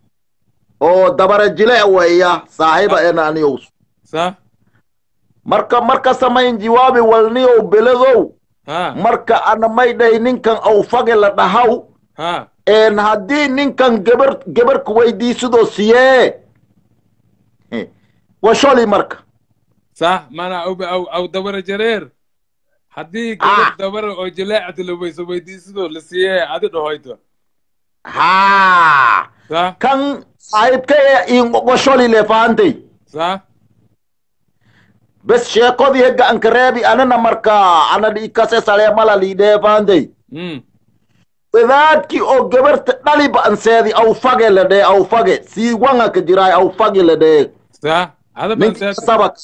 oo dabara jile weya saaxiiba ena aniyow sa marka marka samayn jiwaabi walniyow beledow ha marka ana may dhahay ninkan awfage la dhahaw ha een haddii ninkan gebar gebarka weydiisidoo siyee Eh, waa sholi marka sa mana au au au dabara jareer haddii Ah. gabar dabara oo jileecata la weyso weydiisido la siiyee adi dhahoyto haa sa kan saaxiibka ee ingogosholi le fahantay sa bes sheekodii hegga anka reebi anana marka ana dhiikase saleemala liidhee fahantay mm wadaadki oo gabarta dhaliba anseedi awfage la dhee awfage sii wanga ka jiraay awfage la dhee sa ada ban ninki seet sabak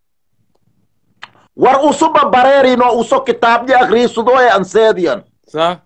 war usuba bareerino uso kitaabdi akriisudo ee anseediyan sa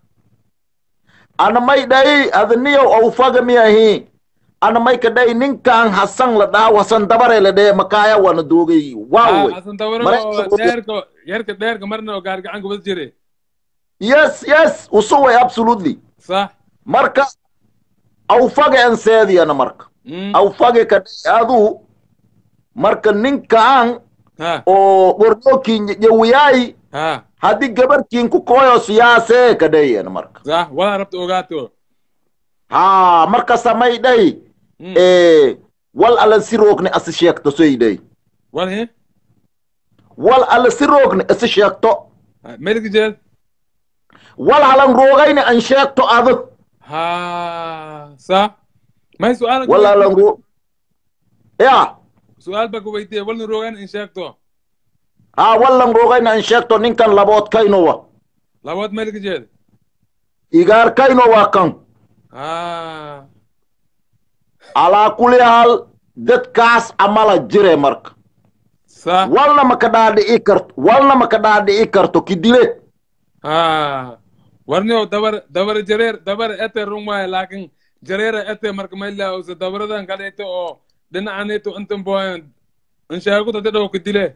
ana may dhayi adniyow awfaga miyahi ana may ka dhayi ninkan hasan la dhaha wasan dabare la dhee makaaya wana doogay waawey asan dabara Mare- oo dheerka yarka dheerka marna oo gaargacan kubad jire yes yes usuway absolutely sa marka awfage anseediyana marka mm awfage ka dhayi adu marka ninkan ha oo gordokin yawiyaay ha haddii gabartiin ku koyo siyaasee ka dhayana marka sa wala rabta ogaato haa marka samay dhay Mm. ee wal alla si roogni asi sheegto soy dhay wal he wal alla si roogni asi sheegto melki jeel wal halan roogayni an sheegto adag ha sa may su'aal wal halan roog ya su'aal ba ku weydiiye walna rogan in sheegto haa wallan roogayni an sheegto ninkan laboodkaynowa labaad melki jeel igaarkaynowa kan ha alaa kuli hal dadkaas amala jire marka sa walna maka dhaadhi'i karto walna maka dhaadhi'i karto kidile ha warni oo dabar dabar jareer dabar ete rumaaye laakin jareera ete marka mayla ose dabaradan kaleeto oo dhinacaneeto intan boyan in sheeguta dadhow ka dile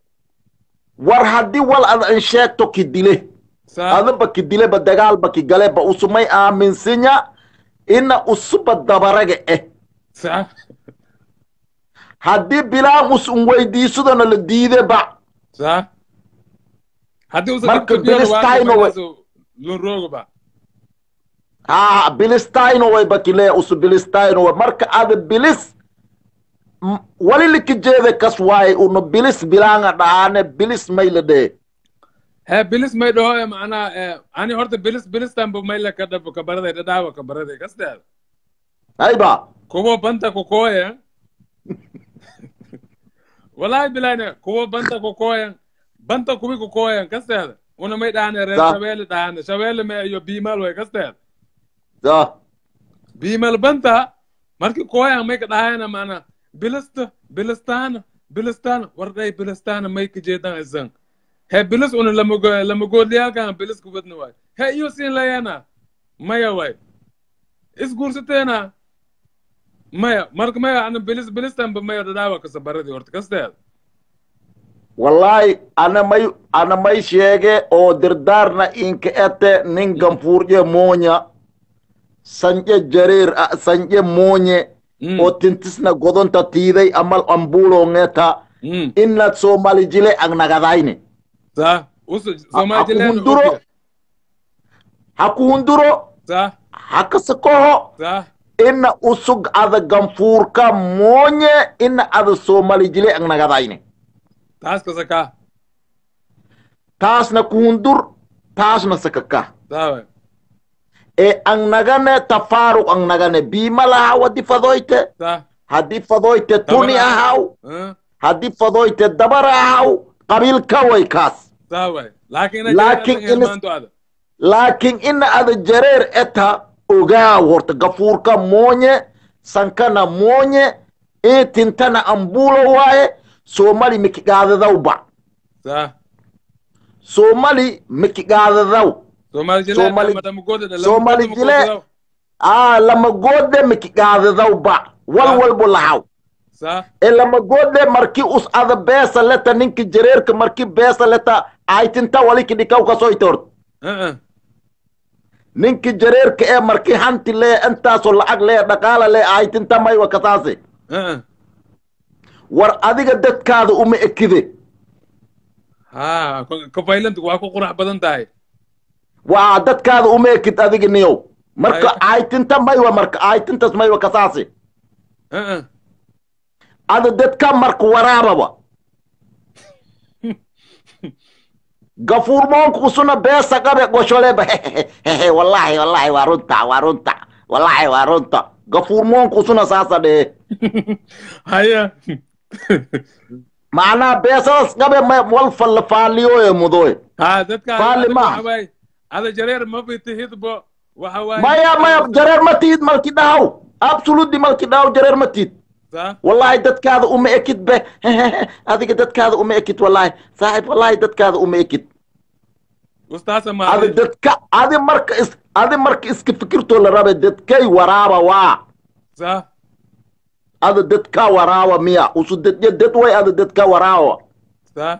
war haddii wal ad an sheegto kidile sa adaba kidileba dagaalba kigaleba usumay aaminsinya ina usuba dabaraga eh sa haddii bilaan us un weydiisadona la diideba sa haddii usa Marka dibka biyona Palestine waa way- lun roogoba haa bilistayno way bakile usu bilistayno way marka ada bilis m- wali liki jeede kas waaye uno bilis bilaanga dhaane bilis may la dhee he bilis may dhaho macnaa ani horta bilis bilistanba mayle ka dhab kabaraday dhadhaawa kabaraday kasteeda ayba kuwo banta kukoya wallahi bilayne kuwo banta kukoyan banta kuwi kukoyan kasteeda una may dhahane reer Sa- shabeelle dhahane shabeelle me iyo biimal way kasteeda sa biimal banta marki koyan may ka dhahayana macnaa bilista bilistana bilistana wardhay bilistana may ka jeedan isan he bilis una lamago lamagoodliyaalkan bilis kubadna waay he iyo siin layana maya waay isguursateena maya marka maya ana bilis bilistanba maya dhadhaawa kasabaradii horta kasteeda wallahi ana may ana may sheege oo dirdaarna inka ete nin ganfuurje moonya sanje jareer a- sanje moonye Mm, oo tintisna godonta tiiday amal ambulo ngeta mm, inna somali jile ang nagadayne sa usu aku somajileen hunduro haku hunduro sa hakasakoho sa inna usug ada ganfuurka moonye inna ada somali jile ang nagadayne taas kasaka taasna ku hundur taasna sakaka sa waay e ang nagane tafaruk ang nagane bima laha wadi fadoyte sa hadi fadoyte tuni Dabara. ahaw eh, hadi fadoyte dabar ahaw qabil kaway kaas sa waay laakiin Laakiin laakiin inis- ilmaanto ada laakin ina ada jareer eta ogaa horta gafuurka moonye sankana moonye e tintana ambulo waaye somali mikigaadadawba sa somali mikigaadadaw somajileen Somali- madamagooda Somali jile- a lama goode mikigaadadawba wal Ah. walbo lahaw sa e lama goode marki us ada beesa leta ninki jareerka marki beesa leta aytinta waliki dhikaw kasoyte horta eh, eh, ninki jareerka ee marki hanti lee intaasoo lacag lee dhaqaala lee aytinta maywa kasaase eh, eh. war adiga dadkaada uma ekide ha kafaylant waa ku qurax badan tahay waa dadkaada uma ekid adiga niyow marka Ay- aytinta maywa marka aytintas maywa kasaase eh, eh. ada dadka marka waraababa gafuurmoonka usuna beesa qabe gosholeba hehe wallahi wallahi waa runta waa runta wallahi waa runta gafuurmoonka usuna saasa dhehe haya macnaha beesadas qabe ma wal fallafaaliyoye mudoye ha dadka Faali maaha. waxa waay ada jareer ma bitihidbo waxa waay maya maya jareer ma tiid malki dhahaw absolutely malki dhahaw jareer ma tiid sa wallahi dadkaada uma ekid be adiga dadkaada uma ekid wallahi saaxib wallahi dadkaada uma ekid ustaasa adi maadi dadka adi marka is adi marka iska fikirtoo la rabe dadkay waraaba waa sa ada dadka waraaba miya usu dadya dad way ada dadka waraaba sa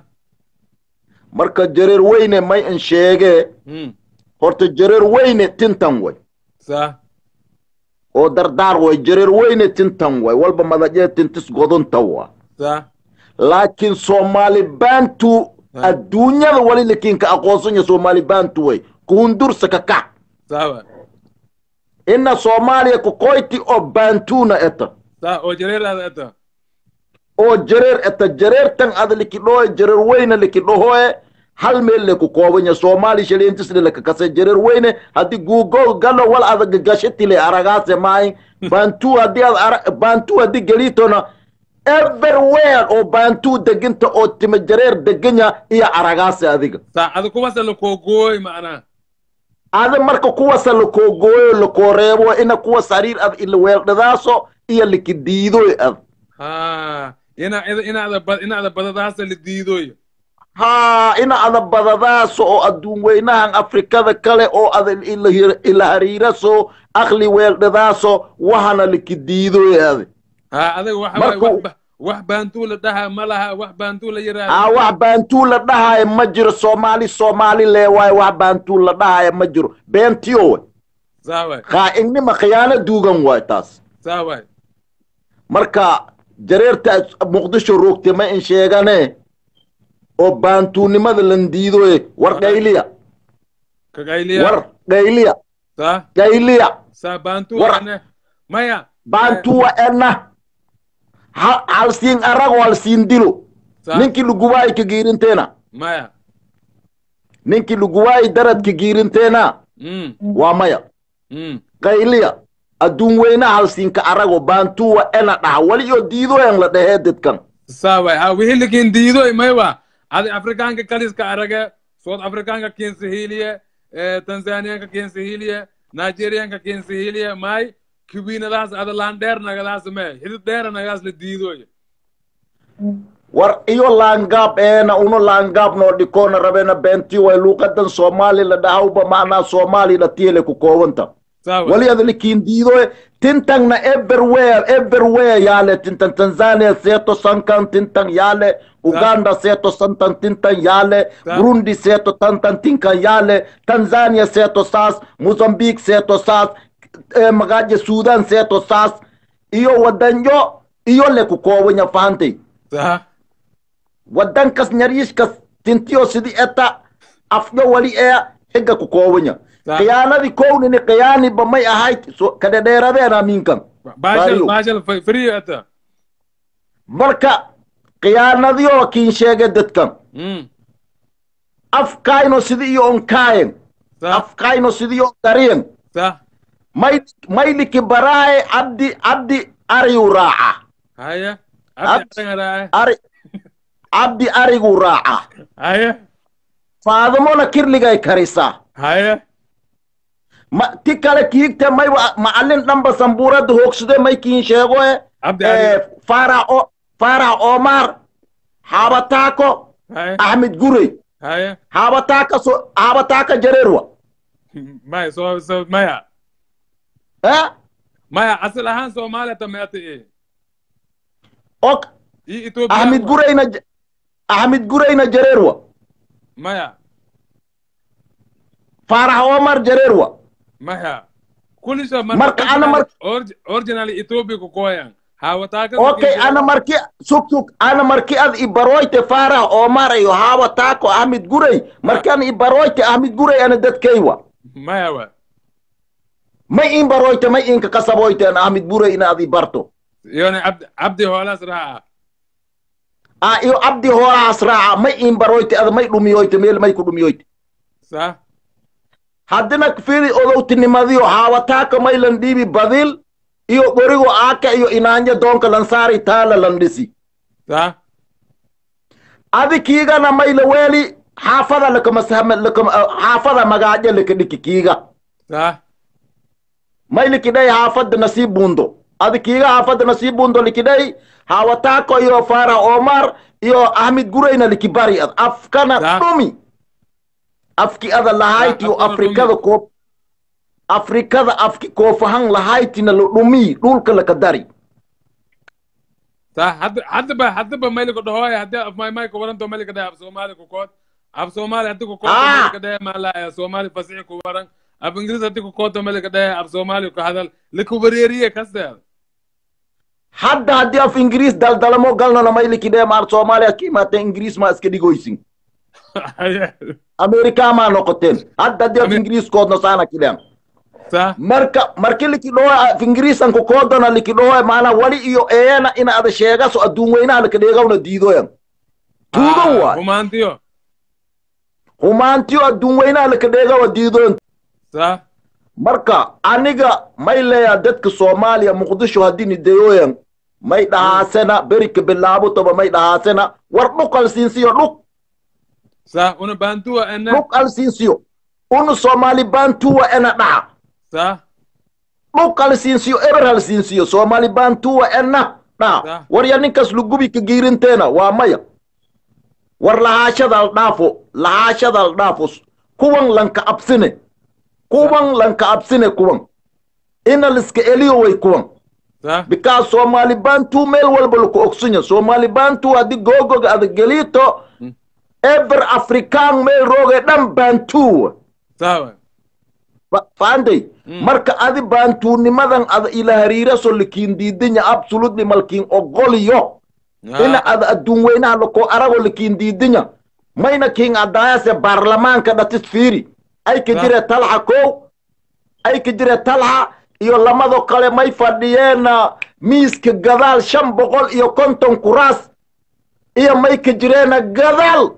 marka jareer weyne may in sheege hmm horta jareer weyne tintan way sa oo dardaar way jareer weyne tintan way walba madajee tintis godonta waa sa laakiin soomaali baantu Ah. adduunyada wali lakiinka aqoonsanya soomaali baantu way kuhundursa kakac sa waay ina soomaaliya kukoyti oo baantuna eta sa oo jareer ada eta oo jareer eta jareertan ada likidhoe jareer weyne likidhohoe hal meel le ku koobanya soomaali shaliintisle lakakase jareer weyne haddii guugo galo wal ada gashatile aragaase maayin baantu haddii ad ara baantu haddii gelitona everywhere oo baantu deginta oo tima jareer deganya iyo aragaase adiga sa ada kuwasa lakogooy macnaa ada marka kuwasa lakoogooyo lakooreebo ina kuwa sariir ad ila weeldhadaaso iyo likidiidoy ad ha ina inaada ba inaada badadaasa la diidoyo haa ina ada badadaaso oo adduun weynahan afrikada kale oo ada ila hir- ila hariiraso akli weeldhadaaso wahana likidiidoy ade ha adiga waxa waay Markuu- wax ba- wax baantuu la dhaha ma laha wax baantuu la aa yiraahdo wax baantuu la dhahaayo ma jiro soomaali soomaali lee waayo wax baantuu la dhahaayo ma jiro beentiyo way saa waay khaaignima khiyaano duugan waay taas saa waay marka jareerta muqdisho roogte ma in sheegane oo baantuunimada lan diidoye war gayliya ka gayliya war gayliya saa gayliya saa baantuu War- ane maya baantuwa enna Ha- halsiin arago halsiin dilo saa ninkii lugubaay ka giirinteena maya ninkii laguwaayi daradka giirinteena Mm, waa maya mm. qayliya adduun weynaha halsiinka arago baantuwa ena dhaha wali oo diidoyan la dhahee dadkan sawa ha wixii lakin diidoy maywa adi afrikaanka kaliska arage south afrikaanka kinsihiliye tanzaniyanka kinsihiliye nigeriyanka kinsihiliye may kiwinadaas ada laan dheer nagadaas me hidid dheera nagadaas la diidoy war iyo laangaab eena uno laangaab noo dhikoona rabena beenti way luuqadan soomaali la dhahawba macnaa soomaali la tiyele ku koobanta sawa wali ada likiin diidoe tintangna everywhere everywhere yaale tintan tanzania seeto sankan tintan yaale uganda seeto santan tintan yaale Sa- burundi seeto tantan tinkan yaale tanzania seeto saas mozambique seeto saas eh, magaje sudan seeto saas iyo wadanyo iyo le ku koobanya fahantay sa wadankas nyariishkas tintiyo sidi eta afyo wali ee higa ku koobanya Sa- khiyaanadii kownini khiyaaniba may ahayd so- kadhedheeradeena minkan bashal Bariyo. bashal free ata marka khiyaanadiyoo kiin sheege dadkan mm afkayno sidi iyo onkaayen sa afkayno sidi iyo dariyen sa may mayliki baraaye cabdi cabdi ariyu raaca haya Ab- abdi arangarae ari cabdi arigu raaca haya faadamona kirligay karisaa haya ma ti kale kiigte may wa- macallin dhanba sambuurada hoogsade may kiin sheegoe abdi eh, ari faarax o faarax omar xaabataako haya axmed gurey haya xaabataaka so xaabataaka jareerwa maya so so maya eh maya asal ahaan soomaaliya tameata e ok i ethiopia axmed gureyna j- axmed gureyna jareerwa maya faarax omar jareerwa maya kulisha Marka ana mar- original ethiopia ku koyan hawataaka okay ana marki sug sug ana marki ad ibaroyte faarax omar iyo xaabataako axmed gurey marki an ibaroyte axmed gurey ana dadkaywa maya wa may in baroyte may inka kasaboyte an axmed gurey ina ad ibarto yone abdi abdi hoolas raaca a iyo cabdi hoolahaas raaca may in baroyte ada may dhumiyoyte meel may ku dhumiyoyte sa haddina firi odowtinimadiyo haawataaka maylan dhiibi badil iyo qorigo aaka iyo inaanya doonka lan saari taala lan dhisi sa adi kiigana mayla weeli xaafada lakamasahama lakam xaafada magaajo laka dhiki kiiga sa maylikidhay xaafada nasiib buundo adi kiiga xaafada nasiib buundo likidhay haawataako iyo faara omar iyo ahmed gureyna likibari ad afkana Da. dhumi afki ada lahaytiyo afkana afrikada dhumi. koob afrikada afki koofahan lahaytina la dhumi dhulka laka dari sa hadda hadda ba hadda ba mayli ko dhahoy hadda af may may ko waranto mayli ka dhahay af soomaali ku kood af soomaali hadda ku kood Ah. mayli ka dhahay maalaya soomaali fasixi ku waran af ingiriis hadda ku kood mayli ka dhahay af soomaali ku hadal liku wareeriye kasteed hadda haddii af ingiriis daldalamo galnana maylikidhee maar soomaaliya ka imaatee ingiriis maa iska dhigoysin amerikaa maa noqoteen hadda haddii af Ame- ingiriiskoodna saana kidhean sa marka marki likidhoho af ingiriisan ku koodana likidhoho maana wali iyo eena ina ada sheegaso adduun weynaha lakadheegawna diidoyan tuugan waay humaantiyo humaantiyo adduun weynaha lakadheegawa diidoyan sa marka aniga may leeyaa dadka soomaaliya muqdisho haddii nideyoyan may dhahaasena berika bilaabutoba may dhahaasena war dhuk alsiinsiyo dhuk sa una bantuwa ene dhuk alsiinsiyo unu soomaali bantuwa ena dhaha sa dhuk alsiinsiyo eber halsiinsiyo soomaali bantuwa ena dhaha Sa. warya ninkas lugubi ka giirinteena waa maya war lahaashada al dhaafo lahaashada al dhaafo kuwan lanka absine kuwan lanka absine kuwan ina liska eliyo way kuwan sa because somali bantu meel walba laku ogsunya somali bantu haddii googoga ada gelito Mm. ever african meel rooge dhan bantu sa Fa- fahanday Mm. marka adi bantuunimadan ada ila hariiraso lakiin diidinya absolutely malkiin ogoliyo ina ada adduun weynaha lako arago lakiin diidinya mayna kiin adaayase baarlamaanka dhatis fiiri ay ka Sa- jire talxa kow ay ka jire talxa iyo lamado kale may fadhiyeen miiska gadaal shan boqol iyo konton kuraas iyo may ka jireena gadaal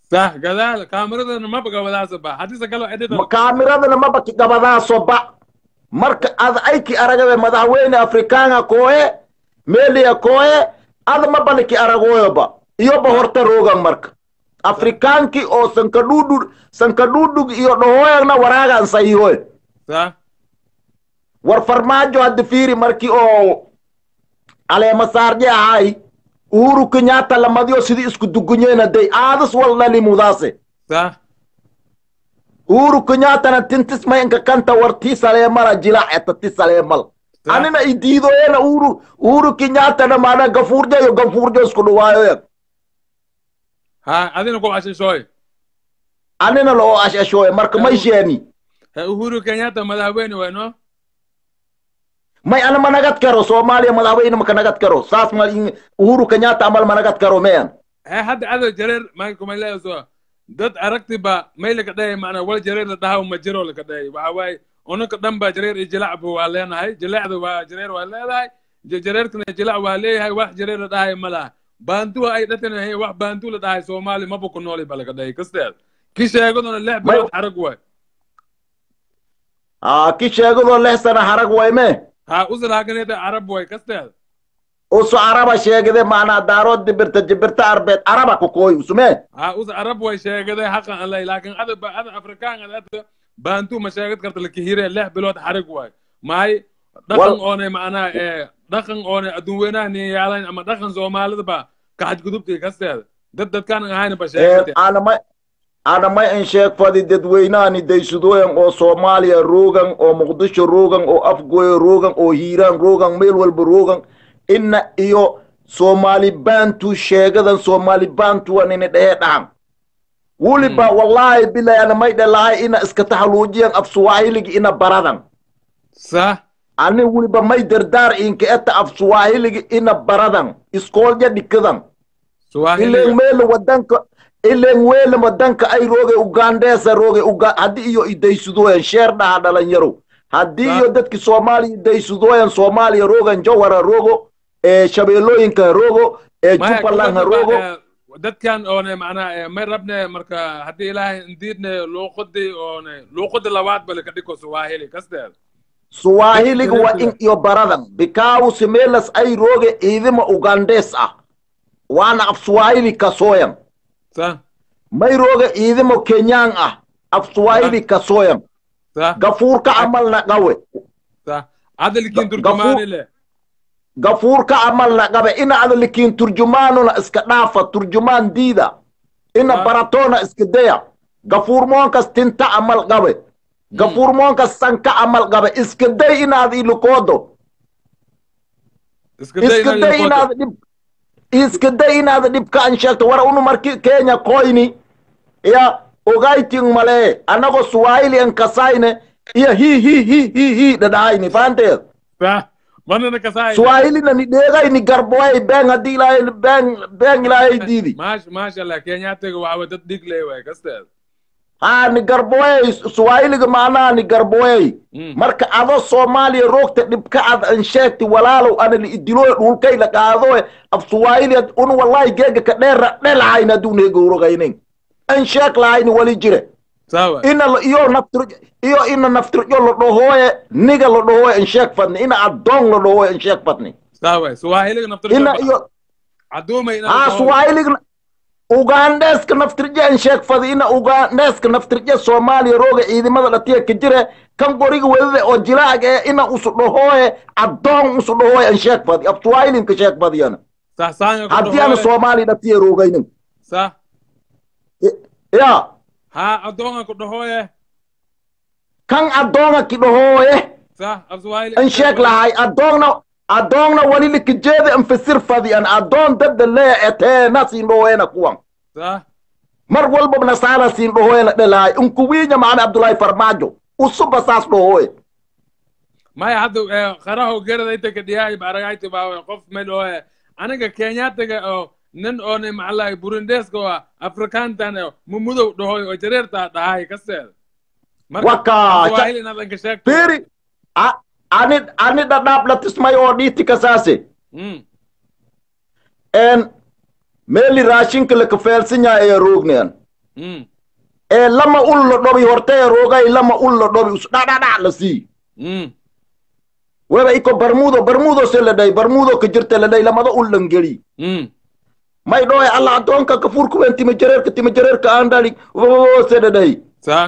صح gadaal kaamiradana maba gabadaasa ba haddise kalo edita Ma- kaamiradana maba ki gabadaaso ba marka ad ayki aragabe madaxweyne afrikaanga kooye meeliya kooye ada mabana ki aragoyo ba iyoba horta roogan marka afrikaanki oo sankadhudhud sankadhudhug iyo dhohoyagna waraagan sayihoy صح war farmaajo hadda fiiri markii oo aleema saarje ahay uhuru kenyatta lamadiyo sidii isku dugunyeyna day aadas wal dhalimudaase صح uhuru kenyattana tintis maynka kanta war tii saleemala jilac eta ti saleemal صح anina idiidoyena uhuru uhuru kenyattana maana gafuurjo iyo gafuurjo isku dhawaayoyan ha adina ku ashishooy anina loo ashashoye marka may sheeni he uhuru kenyatta madaxweyne wayno may ana managat karo soomaaliya madaxweyne maka nagat karo saas ma in- uhuru kenyatta amal managat karo meyan he hadda ado jareer makumayleeso dad aragti ba may laka dhahay macnaa wal jareer la dhaha ma jiro laka dhahay waxa waaye unanka dhan ba jareer iyo jilacba waa leenahay jilecda waa jareer waa leedahay ja- jareerkana jilac waa leeyahay wax jareer la dhahay ma laha baantuwa ay dhatanahay wax baantu la dhahay soomaali maba ku nooli ba laka dhahay kasteed ki sheegaduna lix May- bilood xarag waay aa ki sheegadoo lix sana harag wayme ha usalaaganeda carab waay kasteed usu araba sheegade maanaa daarood dibirta jibirta arbeed araba kokooy usume ha us arab way sheegaday xaqan alay laakiin ada ba ada afrikaan ada ada baantu ma sheegad karta lakihire lix bilood xarig waay maay dhaqan Wal- oonay macnaha ee dhaqan oonay adduun weynaha niyaalayn ama dhaqan soomaalida ba kaxadgudubtii kasteeda dad dadkaan ahayn ba sheegate aanamay aanamay in sheeg fadi dadweynaani daysadooyan oo soomaaliya roogan oo muqdisho roogan oo afgoyo roogan oo hiiraan roogan meel walba roogan ina iyo soomaali baantu sheegadan soomaali baantuwan ini dhehe dhahan weliba wallaahi bilahi anamay dhelahay ina iska taxaluujiyan af suwaahiligi ina baradan sax ani weliba may dardaar inka eta af suwaahiligi ina baradan iskoolja dhikadan ilen suwaahiliga meela wadanka ilen weela wadanka ay rooge ugandesa rooge uga haddii iyo idaysadooyan sheer dhaha dhalinyaro haddii Ah. iyo dadki soomaaliya idaysadooyan soomaaliya roogan jawara roogo ee shabeellooyinka ha roogo ee maya jubbaland ha gabadha roogo ba, ee, dadkan oone macnaha ee, may rabne marka haddii ilaahay indiidne luuqadi oone luuqadi labaad ba laka dhiko suwaahili kasteeda suwaahiliga waa in iyo baradan bikaawu meelas ay rooge ciidima ugandes ah waana af suwaahili kasooyan sax may rooge ciidimo kenyaan ah af suwaahili kasooyan sax gafuurka camalna qawe sax adalkiin Ga- turjumaani gafu- le gafuurka amalna qabe ina adalikiin turjumaanuna iska dhaafa turjumaan diida ina Ah. baratoona iska daya gafuurmoonkas tinta amal qabe gafuurmoonkas sanka amal qabe iska day inaad ilukoodo iska day iska inaad day ilkoto. inaad dhib iska day inaad dhibka an sheegto wara unu marki kenya koyni ya ogayting malee anagoo swahili an kasayne iyo hi hi hi hi hi dhadhahayni faanteed sax manana kasaay swahilina ni dheegayni garboay beng haddii ilaahay beng beng ilaahay diidi maash maasha allah kenyaatiga waxa way dad dhig leh waay kasteeda haa ni garboey swahiliga macnaha ni garboey Mm. marka ado soomaaliya roogta dhibka ad an sheegti walaalow ana li idilooy dhulkay la qaadoe af swahili un wallahi geega ka dheera dhelahayn hadduu neegowrogaynin an sheeg lahayni wali jire sawa ina la- iyo naftir iyo ina naftirjo la dhahoye niga la dhahoye an sheeg fadni ina addoon la dhahoye an sheeg fadni sawa swahiliga naftir ina iyo aduumay ina haa swahiliga ugandeska naftirje an sheeg fadi ina ugandeska naftirje soomaaliya rooga ciidamada dhatiya ka jire kan qoriga wedade oo jilaag ee ina usu dhahooye addoon usu dhahooye an sheeg fadi af swahilinka sheeg fadiyana sax saanga haddii ana soomaaliya dhatiya roogaynin sax ya ha adoonga ku dhahoye kan addoonga ki dhahooye sax af swahili an sheeg lahay addoonna addoonna wali likajeeda an fasir fadi an addoon dadda leya eteena siin dhahooyena kuwan sax mar walba nasaara siin dhahooyena dhelahay unkuwiinya macame abdullaahi farmaajo usuba saas dhahooye maya hadda ee, qaraho gerada inta ka dhiyaay baragayti baa qof meel oo aniga kenyaatiga oo nin oone macalahay burundeska oo afrikaantan oo mumudow dhahoy oo jareerta dhahay kasteeda Waka, swahili inaad anka sheegto Piri, a- ani ani dhadhaab la tismay oo dhiiti kasaase Mm, en meeli raashinka la kafeelsan yahay ayaa roognayan mm ee lama ul la dhobi hortee roogay lama ul la dhobi us dhadhadhac la sii mm weba iko barmudo barmudo se la dhay barmudo ka jirta la dhay lamada ul lan geli mm may dhoe allah addoonka kafuurka wen tima jareerka tima jareerka aan dhali se la dhay sa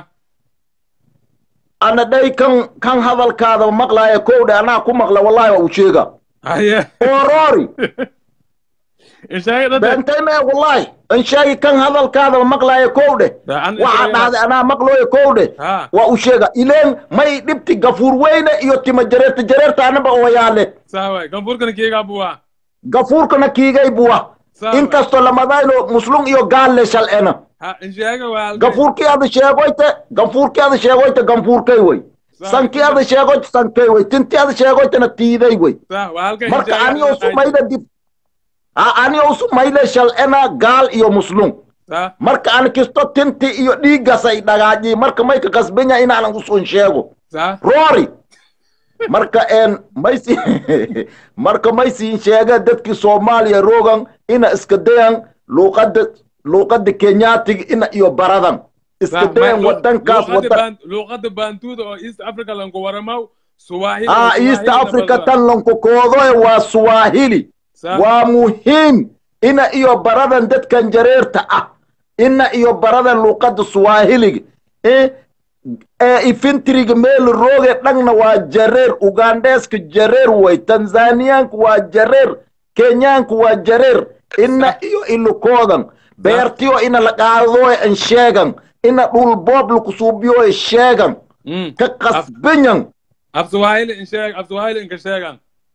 ana dhay kan kan hadalkaada maqlaaya kowdhe anaa ku maqla wallahi waa u sheega haye oroori inshaagi dhadhe beentay mee wallahi an sheegi kan hadalkaada maqlaaya kowdhe Da, an- waxaa inshaagi- dhahday anaa maqlooya kowdhe ha waa u sheega ileen may dhibti gafuur weyne iyo tima jareerta jareerta anaba oyaale sa waay ganfurkana kiigaa buwaa gafuurkana kiigay buwa sa waay. inkastoo lamadayno muslum iyo gaalle shal'ena ha inshaaga waa halkay. gafuurkii ada sheegoyte gafuurkii ada sheegoyte ganfuurkay wey Sa- sankii ada sheegoyte sankay wey tintii ada sheegoytena tiiday wey sa waa halkay marka inshaaga aniyo dhadhe. sumayda dib a aniyo sumayda shal'ena gaal iyo muslum sa marka an kisto tinti iyo dhiiggasay dhagaaji marka may ka kasbanya inaanan usun sheego sa roori marka een maysi marka maysiin sheega dadkii soomaaliya roogan ina iska dayan luuqadda luuqadda kenyaatiga ina iyo baradan iska dayan wadankaas wadan luuqada baantuuda oo east africa lanku waramaw suwahili ah east africa tan lankukoodoe waa swahili sa waa muhiim ina iyo baradan dadkan jareerta ah ina iyo baradan luuqadda swahiliga eh, ee ifintriga meel rooge dhangna waa jareer ugandheeska jareer way tanzaniyaanka waa jareer kenyaanka waa jareer ina iyo ilukoodan beertiyo ina la qaadooy an sheegan ina dhul boob lakusuubiyoy sheegan mm ka qasbanyan af suwahili insheeg af suwahili inka sheegan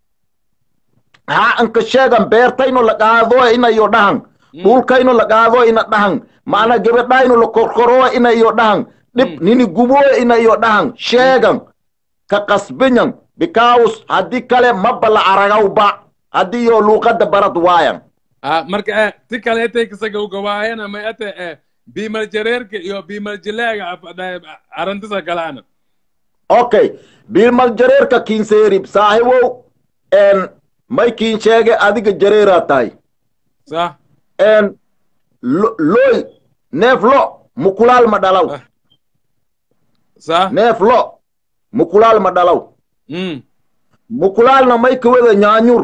ha anka sheegan beertayno la qaadooy ina iyo dhahan dhulkayno la qaadooy ina dhahan macna gebedhayno la korkorooy ina iyo dhahan dhib nini gubooy ina iyo dhahan sheegan ka qasbanyan because haddii kale maba la aragawba haddii iyo luuqadda barad waayan ah marka eh ti kale etay kasaga ugawaayana ma ete eh biimal jareerka iyo biimal jileega arantisa galaana okay biilmal jareerka kiinseerib saahibow en may kiin sheege adiga jareeraa tahay sa en lo- looy neef lo mukulaal ma dhalaw Ah. sa neef lo mukulaal ma dhalaw mm mukulaalna may ka wada nyaanyur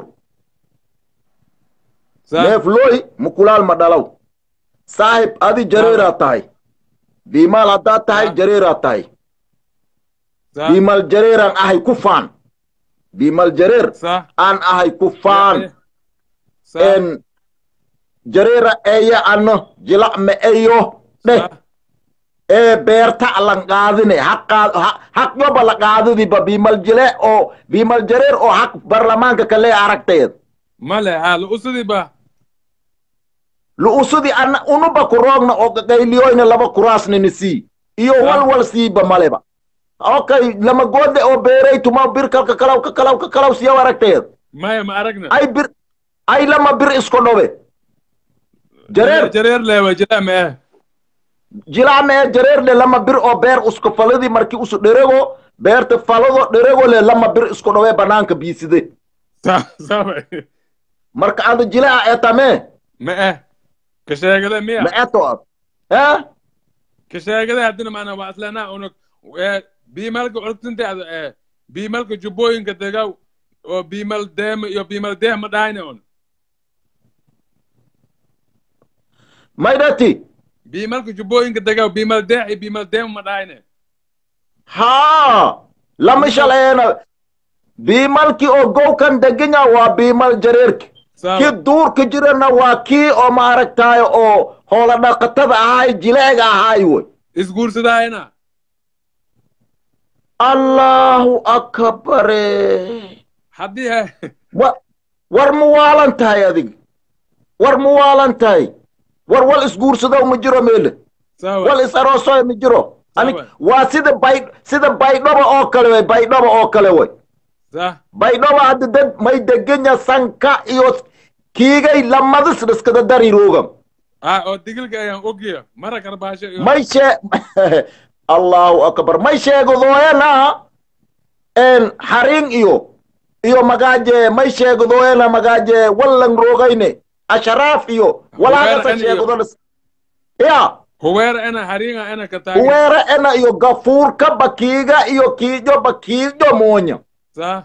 sa neef looy mukulaal ma dhalaw saahib adi jareeraa tahay biimaal haddaad tahay Ah. jareeraa tahay sa biimal jareeraan ahay ku faan biimal jareer sa aan ahay ku faan sa en jareera eeya ano jilac me eyo dheh sa ee beerta lan qaadine haqaad haq yoba la qaadadiba biimal jile oo biimal jareer oo haq barlamaanka kale aragteed male ha lu usudi ba lu'usudi ana unuba ku roogna oo qaqayliyoyna laba kuraasnini sii iyo Ah. walwal siiba maleba okay lama goode oo beeray tuma bir kalka kalaw ka kalaw ka kalaw siyaw aragteed maya ma aragna ay bir ay lama bir isko dhobe jareer jareer leewa jila ma eh jilacme jareer le lama bir oo beer usko faladi marki usu dherego beerta falado dherego le lama bir isko dhobe banaanka biiside sa sa waay. marka ada jilaca etame ma eh ka sheegada miya ma eto ad eh ka sheegada haddina maana waa aslana unug eh biimalka orgtinta ada eh biimalka jubbooyinka degaw oo biimal deema iyo biimal deeh ma dhahayna un maydhati biimalka jubbooyinka degaw biimal deeh iyo biimal deema ma dhahayne haa lama shaleena biimalki oo gowkan degenya waa biimal jareerki Sawa. ki duurka jirana waa kii oo maaragtaay oo hoola dhaqatada ahay jileega ahay wey isguursadayana allahu akbare haddii he wa war ma waalan tahay adig war ma waalan tahay war wal isguursadow ma jiro meele sawa wal is aroosoy ma jiro ani Sawa. waa sida bay sida baydhaba oo kale wey baydhaba oo kale wey sa baydhaba hadda dad may degenya sanka iyo kiigay lamadis dhiskada dari roogam ah oo digilka ayaan ogya mara karbaasho iyo may shee allahu akbar may sheegadooyana en haring iyo iyo magaaje may sheegadooyana magaaje wallan roogayne asharaaf iyo walaagasa Weerarkan iyo- sheegadonas ya huweera ena haringa ena kataagan huweera ena iyo gafuurka bakiiga iyo kiijo bakiijo moonya sa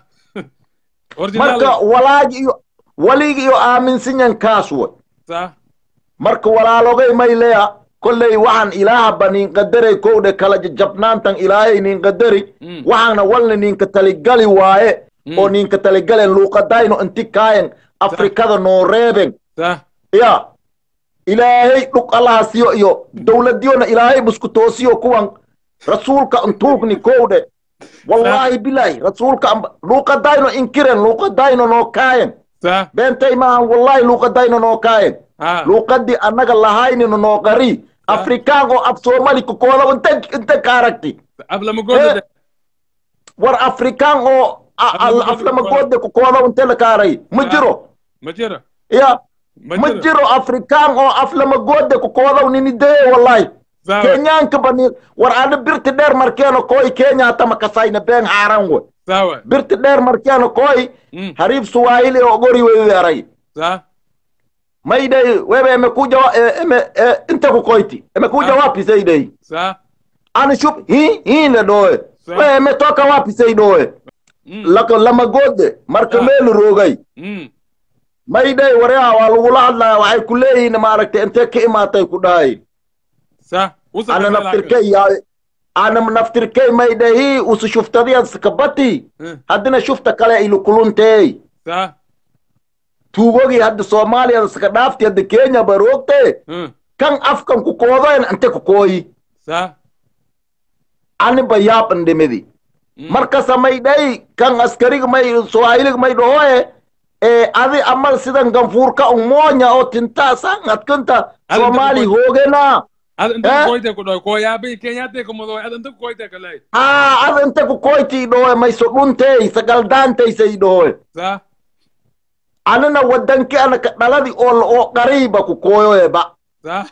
marka original walaagi iyo waligi iyo aaminsinyan kaas way sa marka walaalogay may leya kolley waxaan ilaaha nin qadaray kowdhe kala jabnaantan ilaahay nin qadari Mm. waxaana walna ninka taligali waaye Mm. oo ninka taligalen luuqadayno inti kaayan afrikada noo reeben sa ya ilaahay dhug allahasiyo iyo dowladyona ilaahay busku toosiyo kuwan rasuulka antuugni kowdhe wallahi bilahi rasuulka amba- luuqadayno inkiren luuqadayno noo kaayan sa beentay maahan wallahi luuqadayno noo kaayan ha luuqadii annaga lahaynino noo qari afrikaan oo af soomali kokooda inta inta ka aragti ablama goda war afrikaan oo a- al- aflamagoode kokooda inte la kaaray ma jiro ma jiro ya ma ma jiro jiro afrikaan oo aflamagoode kokooda ninideye wallahi sa kenyaanka bani war ana birti dheer markeeno koy kenya hata makasayna been haaran we sa way birti dheer markeeno koy Mm. hariif suwahili oo gori wewearay sa maydey wewe emekuja wa- e- eme e- inte kukoyti emekuja Ah. wapi saidei sa ani shup hi hi le doe Sa- we emetoka wapi saidoe Mm. laka lamagode marka Ah. meelu roogay Mm. maydey wareha waa lagula hadlaya waxay ku leeyihiin maaragtay intee ka imaatay ku dhahay sa usa ana kasala naftirkey yaa ana naftirkey maydey hi usu shuftadiyan kabati Mm. haddina shufta kale ilukuluntey sa tuugogii hadda soomaaliya saka dhaafti hadda kenya baroogte Mm. kan afkan ku koodoen inte ku kooyi sa ani ba yaaban dhimidi Mm. markasa may dhay kan askariga may swahiliga may dhahoe ee adi amal sidan ganfuurka un moonya oo tinta san adkanta Adi soomaali inta hoogena ad inta Eh? koyte ku dhoy ko yaabi kenyaate ko modo ad inta koyte ka lay haa ada inte ku koyti dhahoe may so dhuntey sagaldaantaysay dhahoe sa anina wadanki anaka dhaladi oo oo qariiba ku kooyoeba sa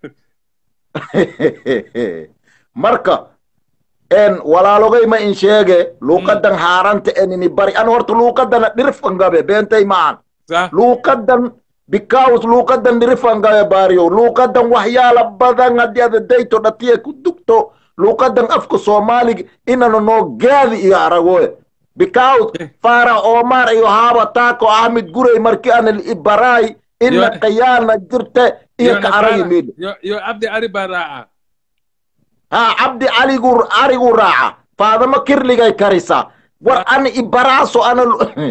marka en walaalogay ma in sheege luuqadan haaranta enini bari an horta luuqadana dhirfangabe beentay maahan sa luuqadan bikaus luuqadan dhirifangabe baariyo luuqadan waxyaala badan haddii ada dayto dhatiye ku dugto luuqadan afka soomaaliga inana noo gaadi iyo aragoe bikaus fara omar iyo haaba taako ahmed gurey marki ana ibaraay ina Yo- qayaana jirte iyo ka aragi meedha yo yo abdi ari baraaca ها عبدي علي قر علي قراعة فهذا ما كرلي كارثة ور أنا إبراسو أنا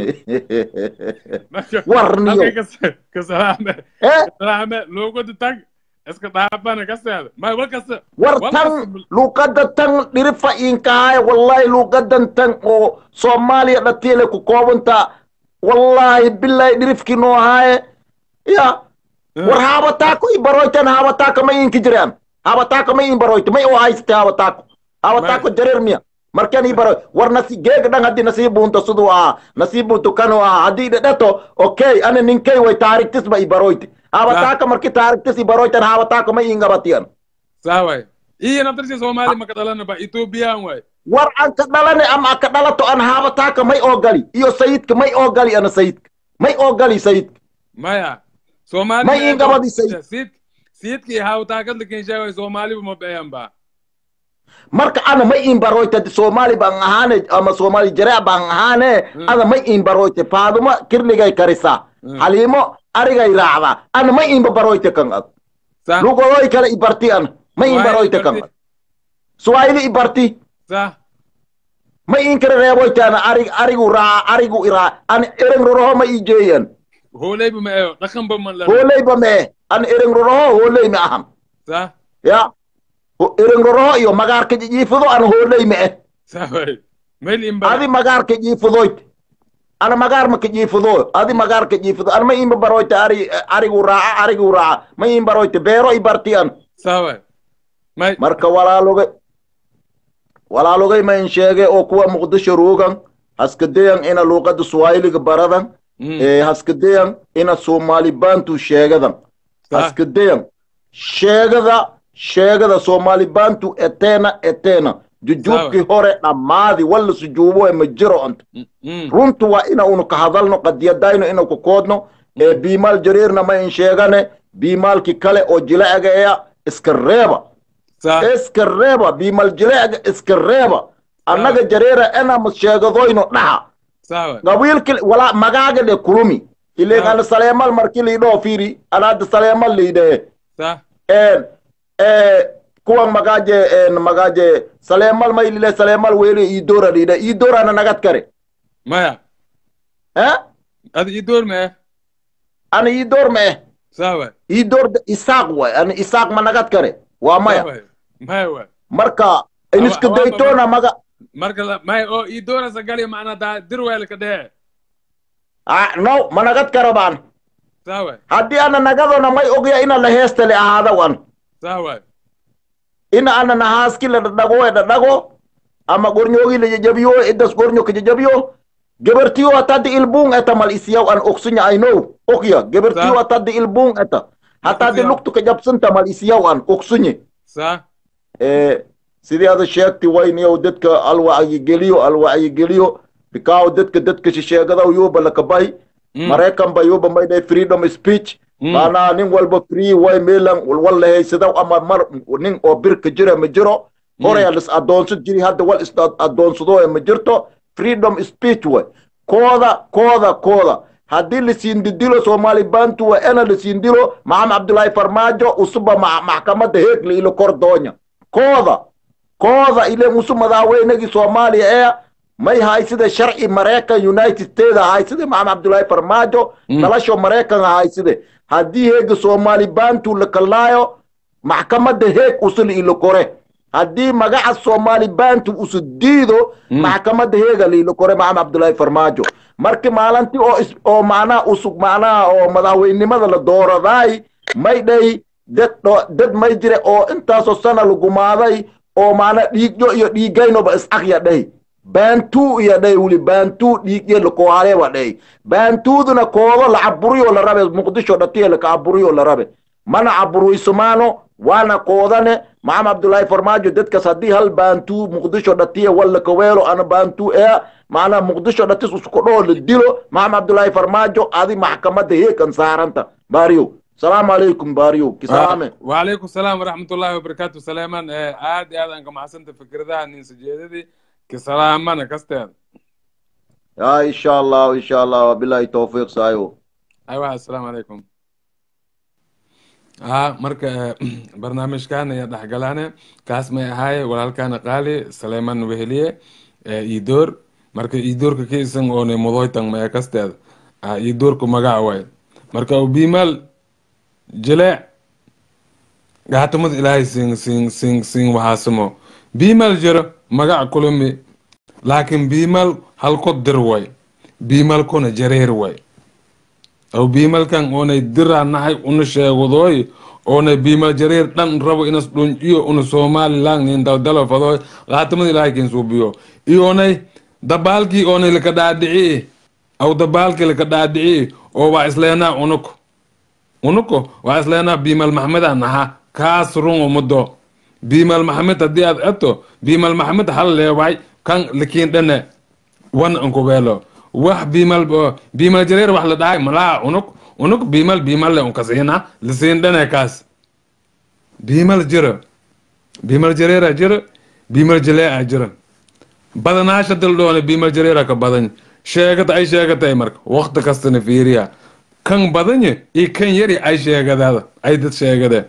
Warniyo. kasalaame إيه kasalaame loogo tag iska dhaafana ka seeda may wal kasta ور تن لو قد تن نرفع إنكاي والله لو قد تن أو سوماليا نتيلة كوكوبنتا والله بالله نرفع كنو هاي يا ور هابا تاكو إبرويتن هابا تاكو ما ينكجران هابا تاكو ما ينبرويت ما يو هاي ستي هابا تاكو هابا ما- تاكو جرير ميا markaan ii baro war nasi geega dhan haddii nasiibunto siduu ahaa nasiibunto kanu ahaa haddii dhedheto okay ana ninkay way taarigtisba i baroyti habataaka marki taarigtis i baroytan habataaka ma ingabatiyan saa waay iyo naftarsi soomaali maka dhalana ba ethoobiyan waay war an ka dhalane ama aka dhalato an habataaka may oogali iyo sayidka may oogali ana sayidka may oogali sayidka maya soomaali Ma ii gabadhi sayid. siid siidkii hawtaakadla kenshaaway soomaaliba ma beyan ba marka ana may in baroyte soomaali baan ahaane ama soomaali jareec baan ahaane Mm. ana may in baroyte faaduma kirligay karisa Mm. haliimo arigay raacda ana may inba baroyte kan ad sa lugodoy kale ibarti ana may in Swahili baroyte kan ibarti. ad swahili ibarti sa may in kare reeboyte ana arig arigu raaca arigu iraa ana ereng roroho ma ijeeyan hooleyba ma eyo dhaqanba man la hooleyba mee ana ereng roroho hooley ma ahan sa ya Ho- ereng roroho iyo magaarka jijiifido ana hooley ma eh sa waay mayl imba adi magaarka jiifidoyt ana magaar maka jiifido adi magaarka jiifido ana ma imba baroyte ari arigu raaca arigu raaca ma im baroyte beero ibarti an sa waay may marka walaalogay walaalogay ma in sheege oo kuwa muqdisho ruugan haskadeyan ina luuqada swahiliga baradan Mm. ee haskadeyan ina soomaali bantu sheegadan Sa- haskadeyan sheegada sheegada soomaali bantu eteena eteena jujuubkii hore dhammaadi walla sujuubo ee ma jiro anta Mm, mm. runtu waa ina unu ka hadalno qadiyadayno ina ku koodno ee biimaal jareerna ma in sheegane biimaalki kale oo jilacaga eya iska reeba صح iska reeba biimal jileecga iska reeba annaga jareera enamas sheegadoyno dhaha صح qabiilki wala magaaga dhe kulumi ileen Ah. ana saleemal marki liidhoo fiiri anaada saleemal liidhee صح en eh, kuwan magaje en magaje saleemal may lile saleemal weeli iidora liidhe iidorana nagad kare مايا eh هذا يدور معه ana iidor ma eh صح iidor isaaq way ana isaaq ma nagad kare waa maya مايا marka iniska awa- daytoona maga marka la may oo idora sagali macna da dirweel ka dhee ah, no ma nagad kara baan sawa haddii ana nagadona may ogya ina la heestale ahaada wan sawa ina ana nahaaski la dhadhago e dhadhago ama gornyoogi la jajabiyo idas gornyo ka jajabiyo gebertiyo ataddi ilbuung eta mal isiyaw an oksunya i know okya gebertiyo Sa- ataddi ilbuung eta hataddi Isiyaw. luktu ka jabsanta mal isiyaw an oksunye sa Eh, sidii ada sheegti wayniyow dadka alwacyigeliyo alwacyigeliyo bikaaw dadka dadka shisheegadaw yuuba lakabay Mm. maraykan ba yuuba maydhay freedom speech Mm. maanaa nin walba free way meelan walla haysadaw ama mar nin oo birka jira ma jiro horaya lis adoonsad jiri hadda wal is adoonsado ma jirto freedom speech way kooda kooda kooda haddii lasiin didilo soomaali bantu waa ena lasiin dilo maxamed cabdulaahi farmaajo usuba ma- maxkamadda heegli ilo kor doonya kooda kooda ilen usu madaxweynagii soomaaliya ee may haysida sharci maraykan united states hayside maxamed cabdulaahi farmaajo dhalasho maraykan hayside haddii heega soomaali bantu la kalaayo maxkamadda heeg usuli ilo kore haddii magaca soomaali bantu usu diido maxkamadda heega liilo kore maxamed cabdulaahi farmaajo marki maalintii oo is- oo macnaha usug macnaha oo madaxweynimada la dooradaay may dhay dad dho- dad may jire oo intaasoo sana lagumaaday oo macnaa dhiigyo iyo dhiigaynoba is-aqya dhay baantuu iyo dhay weli baantuu dhiigyo lakoohaleeba dhay baantuuduna koodo la caburiyo la rabe muqdisho dhatiya laka caburiyo la rabe mana caburuysumaano waana koodane maxamed cabdulaahi farmaajo dadkas haddii hal baantuu muqdisho dhatiya walla kaweelo ana baantuu ee macnaa muqdisho dhatis usukudhoo la dilo maxamed cabdulaahi farmaajo adi maxkamadda heekan saaranta baariyo salaamu calaykum baariyo kisaame وعليكم السلام ورحمة الله وبركاته سليمان آه، عاد عاد أنك محسنت فكرتها إن سجيدتي كسلامان كستير ya insha allah insha allah wabilahi towfiiq saayo أيوة السلام عليكم ها مركا برنامج كان يدح قلانا كاس ما هاي ولا كان قالي سليمان وهلية يدور مركا يدور كيسن أون مضوي تان ما كستير يدور كمجا واي مركا وبيمال جلع gaatamad ilaahay siin siin siin siin waxaasimo biimal jiro magac kulumi laakiin biimal halko dir way biimalkuna jareer way aw biimalkan oonay diraa nahay una sheegadooy oonay biimal jareer dhan rabo inas dhunciyo una somalilan nin daldalo fadooy gaatamad ilaahay kiin suubiyo iyoonay dabaalkii oonay laka dhaadhicii aw dabaalkii laka dhaadhicii oo waa isleenaa unuko unuko waa isleenaa biimal maxmeda naha kaas run umudo biimal maxmed haddii aad eto biimal maxmed hal leeway kan likiin dhane wan ankubeelo wax biimal biimal jareer wax la dhahay malaa unuk unuk biimal biimal le unkasiina lisiin dhane kaas biimal jiro biimal jareera jiro biimal jaleeca jiro badanaasha dildhoone biimal jareera ka badan sheegata ay sheegatay marka waqti kastana fiiriya kan badanye iyo kan yari ay sheegadaada ay dad sheegadeen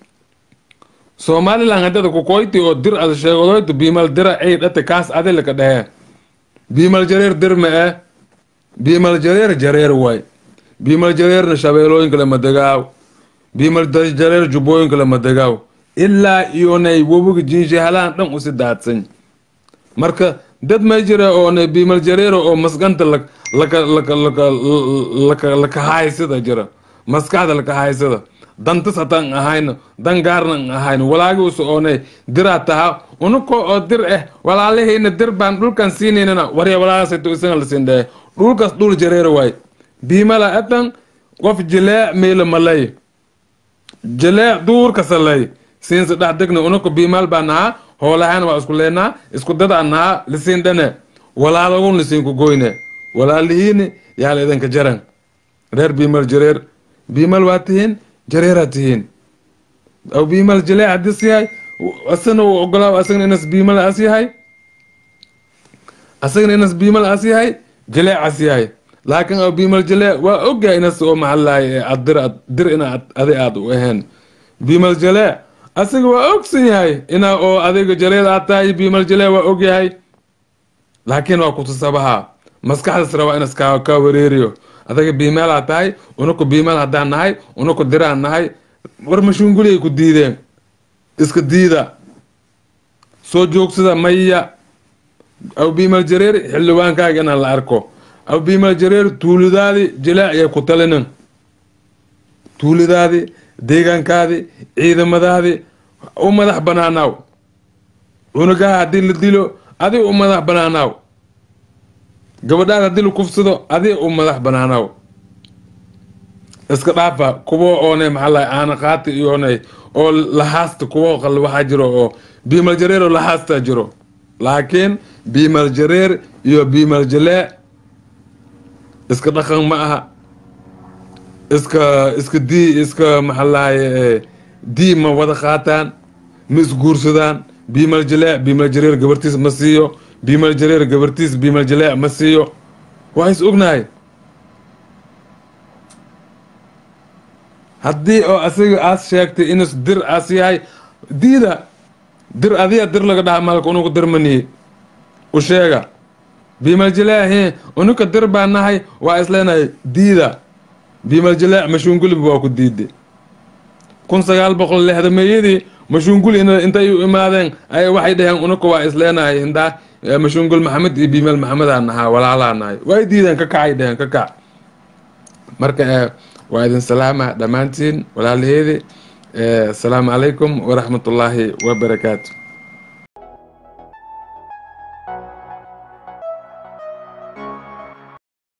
somalilan haddada kukoyti oo dir ada sheegadoyto biimal dira ay dhate kaas adilaka dhehe biimal jareer dir ma eh biimal jareer jareer way biimal jareerna shabeelooyinka lama degaaw biimal jareer jubbooyinka lama degaaw ilaa iyonay wobiga jinshahalaan dhan usi daadsan marka dad may jira oonay biimal jareero oo masganta laka laka laka laka laka laka haysada jira maskaxda laka haysada dantas hataan ahayno dan gaarnan ahayno walaagi usu oonay diraa taha unuko oo dir eh walaalihayna dir baan dhulkan siinaynana warya walaagasayto isaga la siin dhehe dhulkas dhul jareero waay biimala atan qof jileec meela malay jileec duurka salay siinsa dhex degna unuko biimal baa nahaa hoolahayna waa isku leenaa isku dadaa nahaa lisiin dhane walaalagun lisiinku goyne walaalihiini yaala idinka jaran reer biimal jareer biimal waa tihiin jareeraa tihiin aw biimal jileec hadis yahay asagna uu ogolaa asagna inas biimal as yahay asagna inas biimal as yahay jileec as yahay laakiin aw biimal jileec waa ogyahay inas oo maxalahay ad dir dir ina adi aad u ahayn biimal jileec asaga waa ogsan yahay ina oo adiga jaleed aad tahay biimal jileec waa ogyahay laakiin waa kutusabaha maskaxdas rabaa inas kaa kaa wareeriyo adaga biimaal aad tahay unaku biimaal haddaan nahay unaku diraan nahay war mashuunguliyay ku diideen iska diida soo joogsada maya aw biimal jareer xildhibaankaaga inaan la arko aw biimal jareer tuulidaadi jilaac yay ku talinin tuulidaadi deegaankaadi ciidamadaadi u madax banaanaaw cunugaha haddii la dilo adi u madax banaanaaw gabadhaad haddii la kufsado adi u madax banaanaaw iska dhaafa kuwo oone maxaa aana qaati iyoone oo lahaasta kuwo qal waxaa jiro oo biimal jareer oo lahaasta jiro laakiin biimal jareer iyo biimal jalee iska dhaqan ma aha iska iska dii iska maxalahay dii ma wada qaataan ma isguursadaan biimal jalee biimal jareer gabartiis ma siiyo biimal jareer gabartiis biimal jalee ma siiyo waa is ognahay haddii oo asaga aas sheegtay inus dir aas yahay diida dir adiya dir laga dhaha malka unugu dir manihi u sheega biimal jalaahi unuka dir baa nahay waa isleenahay diida biimal jalaac mashuungulib waa ku diiday kun sagaal boqol lixdameeyadii mashuungul intay u imaadeen ay waxay dhaheen unuka waa isleenahay hindaa mashuungul maxamed iyo biimal maxamedaa nahaa walaalaa nahay way diideen ka kacay dheheen ka kac marka waa idin salaama dhammaantiin walaalaheedi asalaamu calaykum waraxmat ullaahi wabarakaatu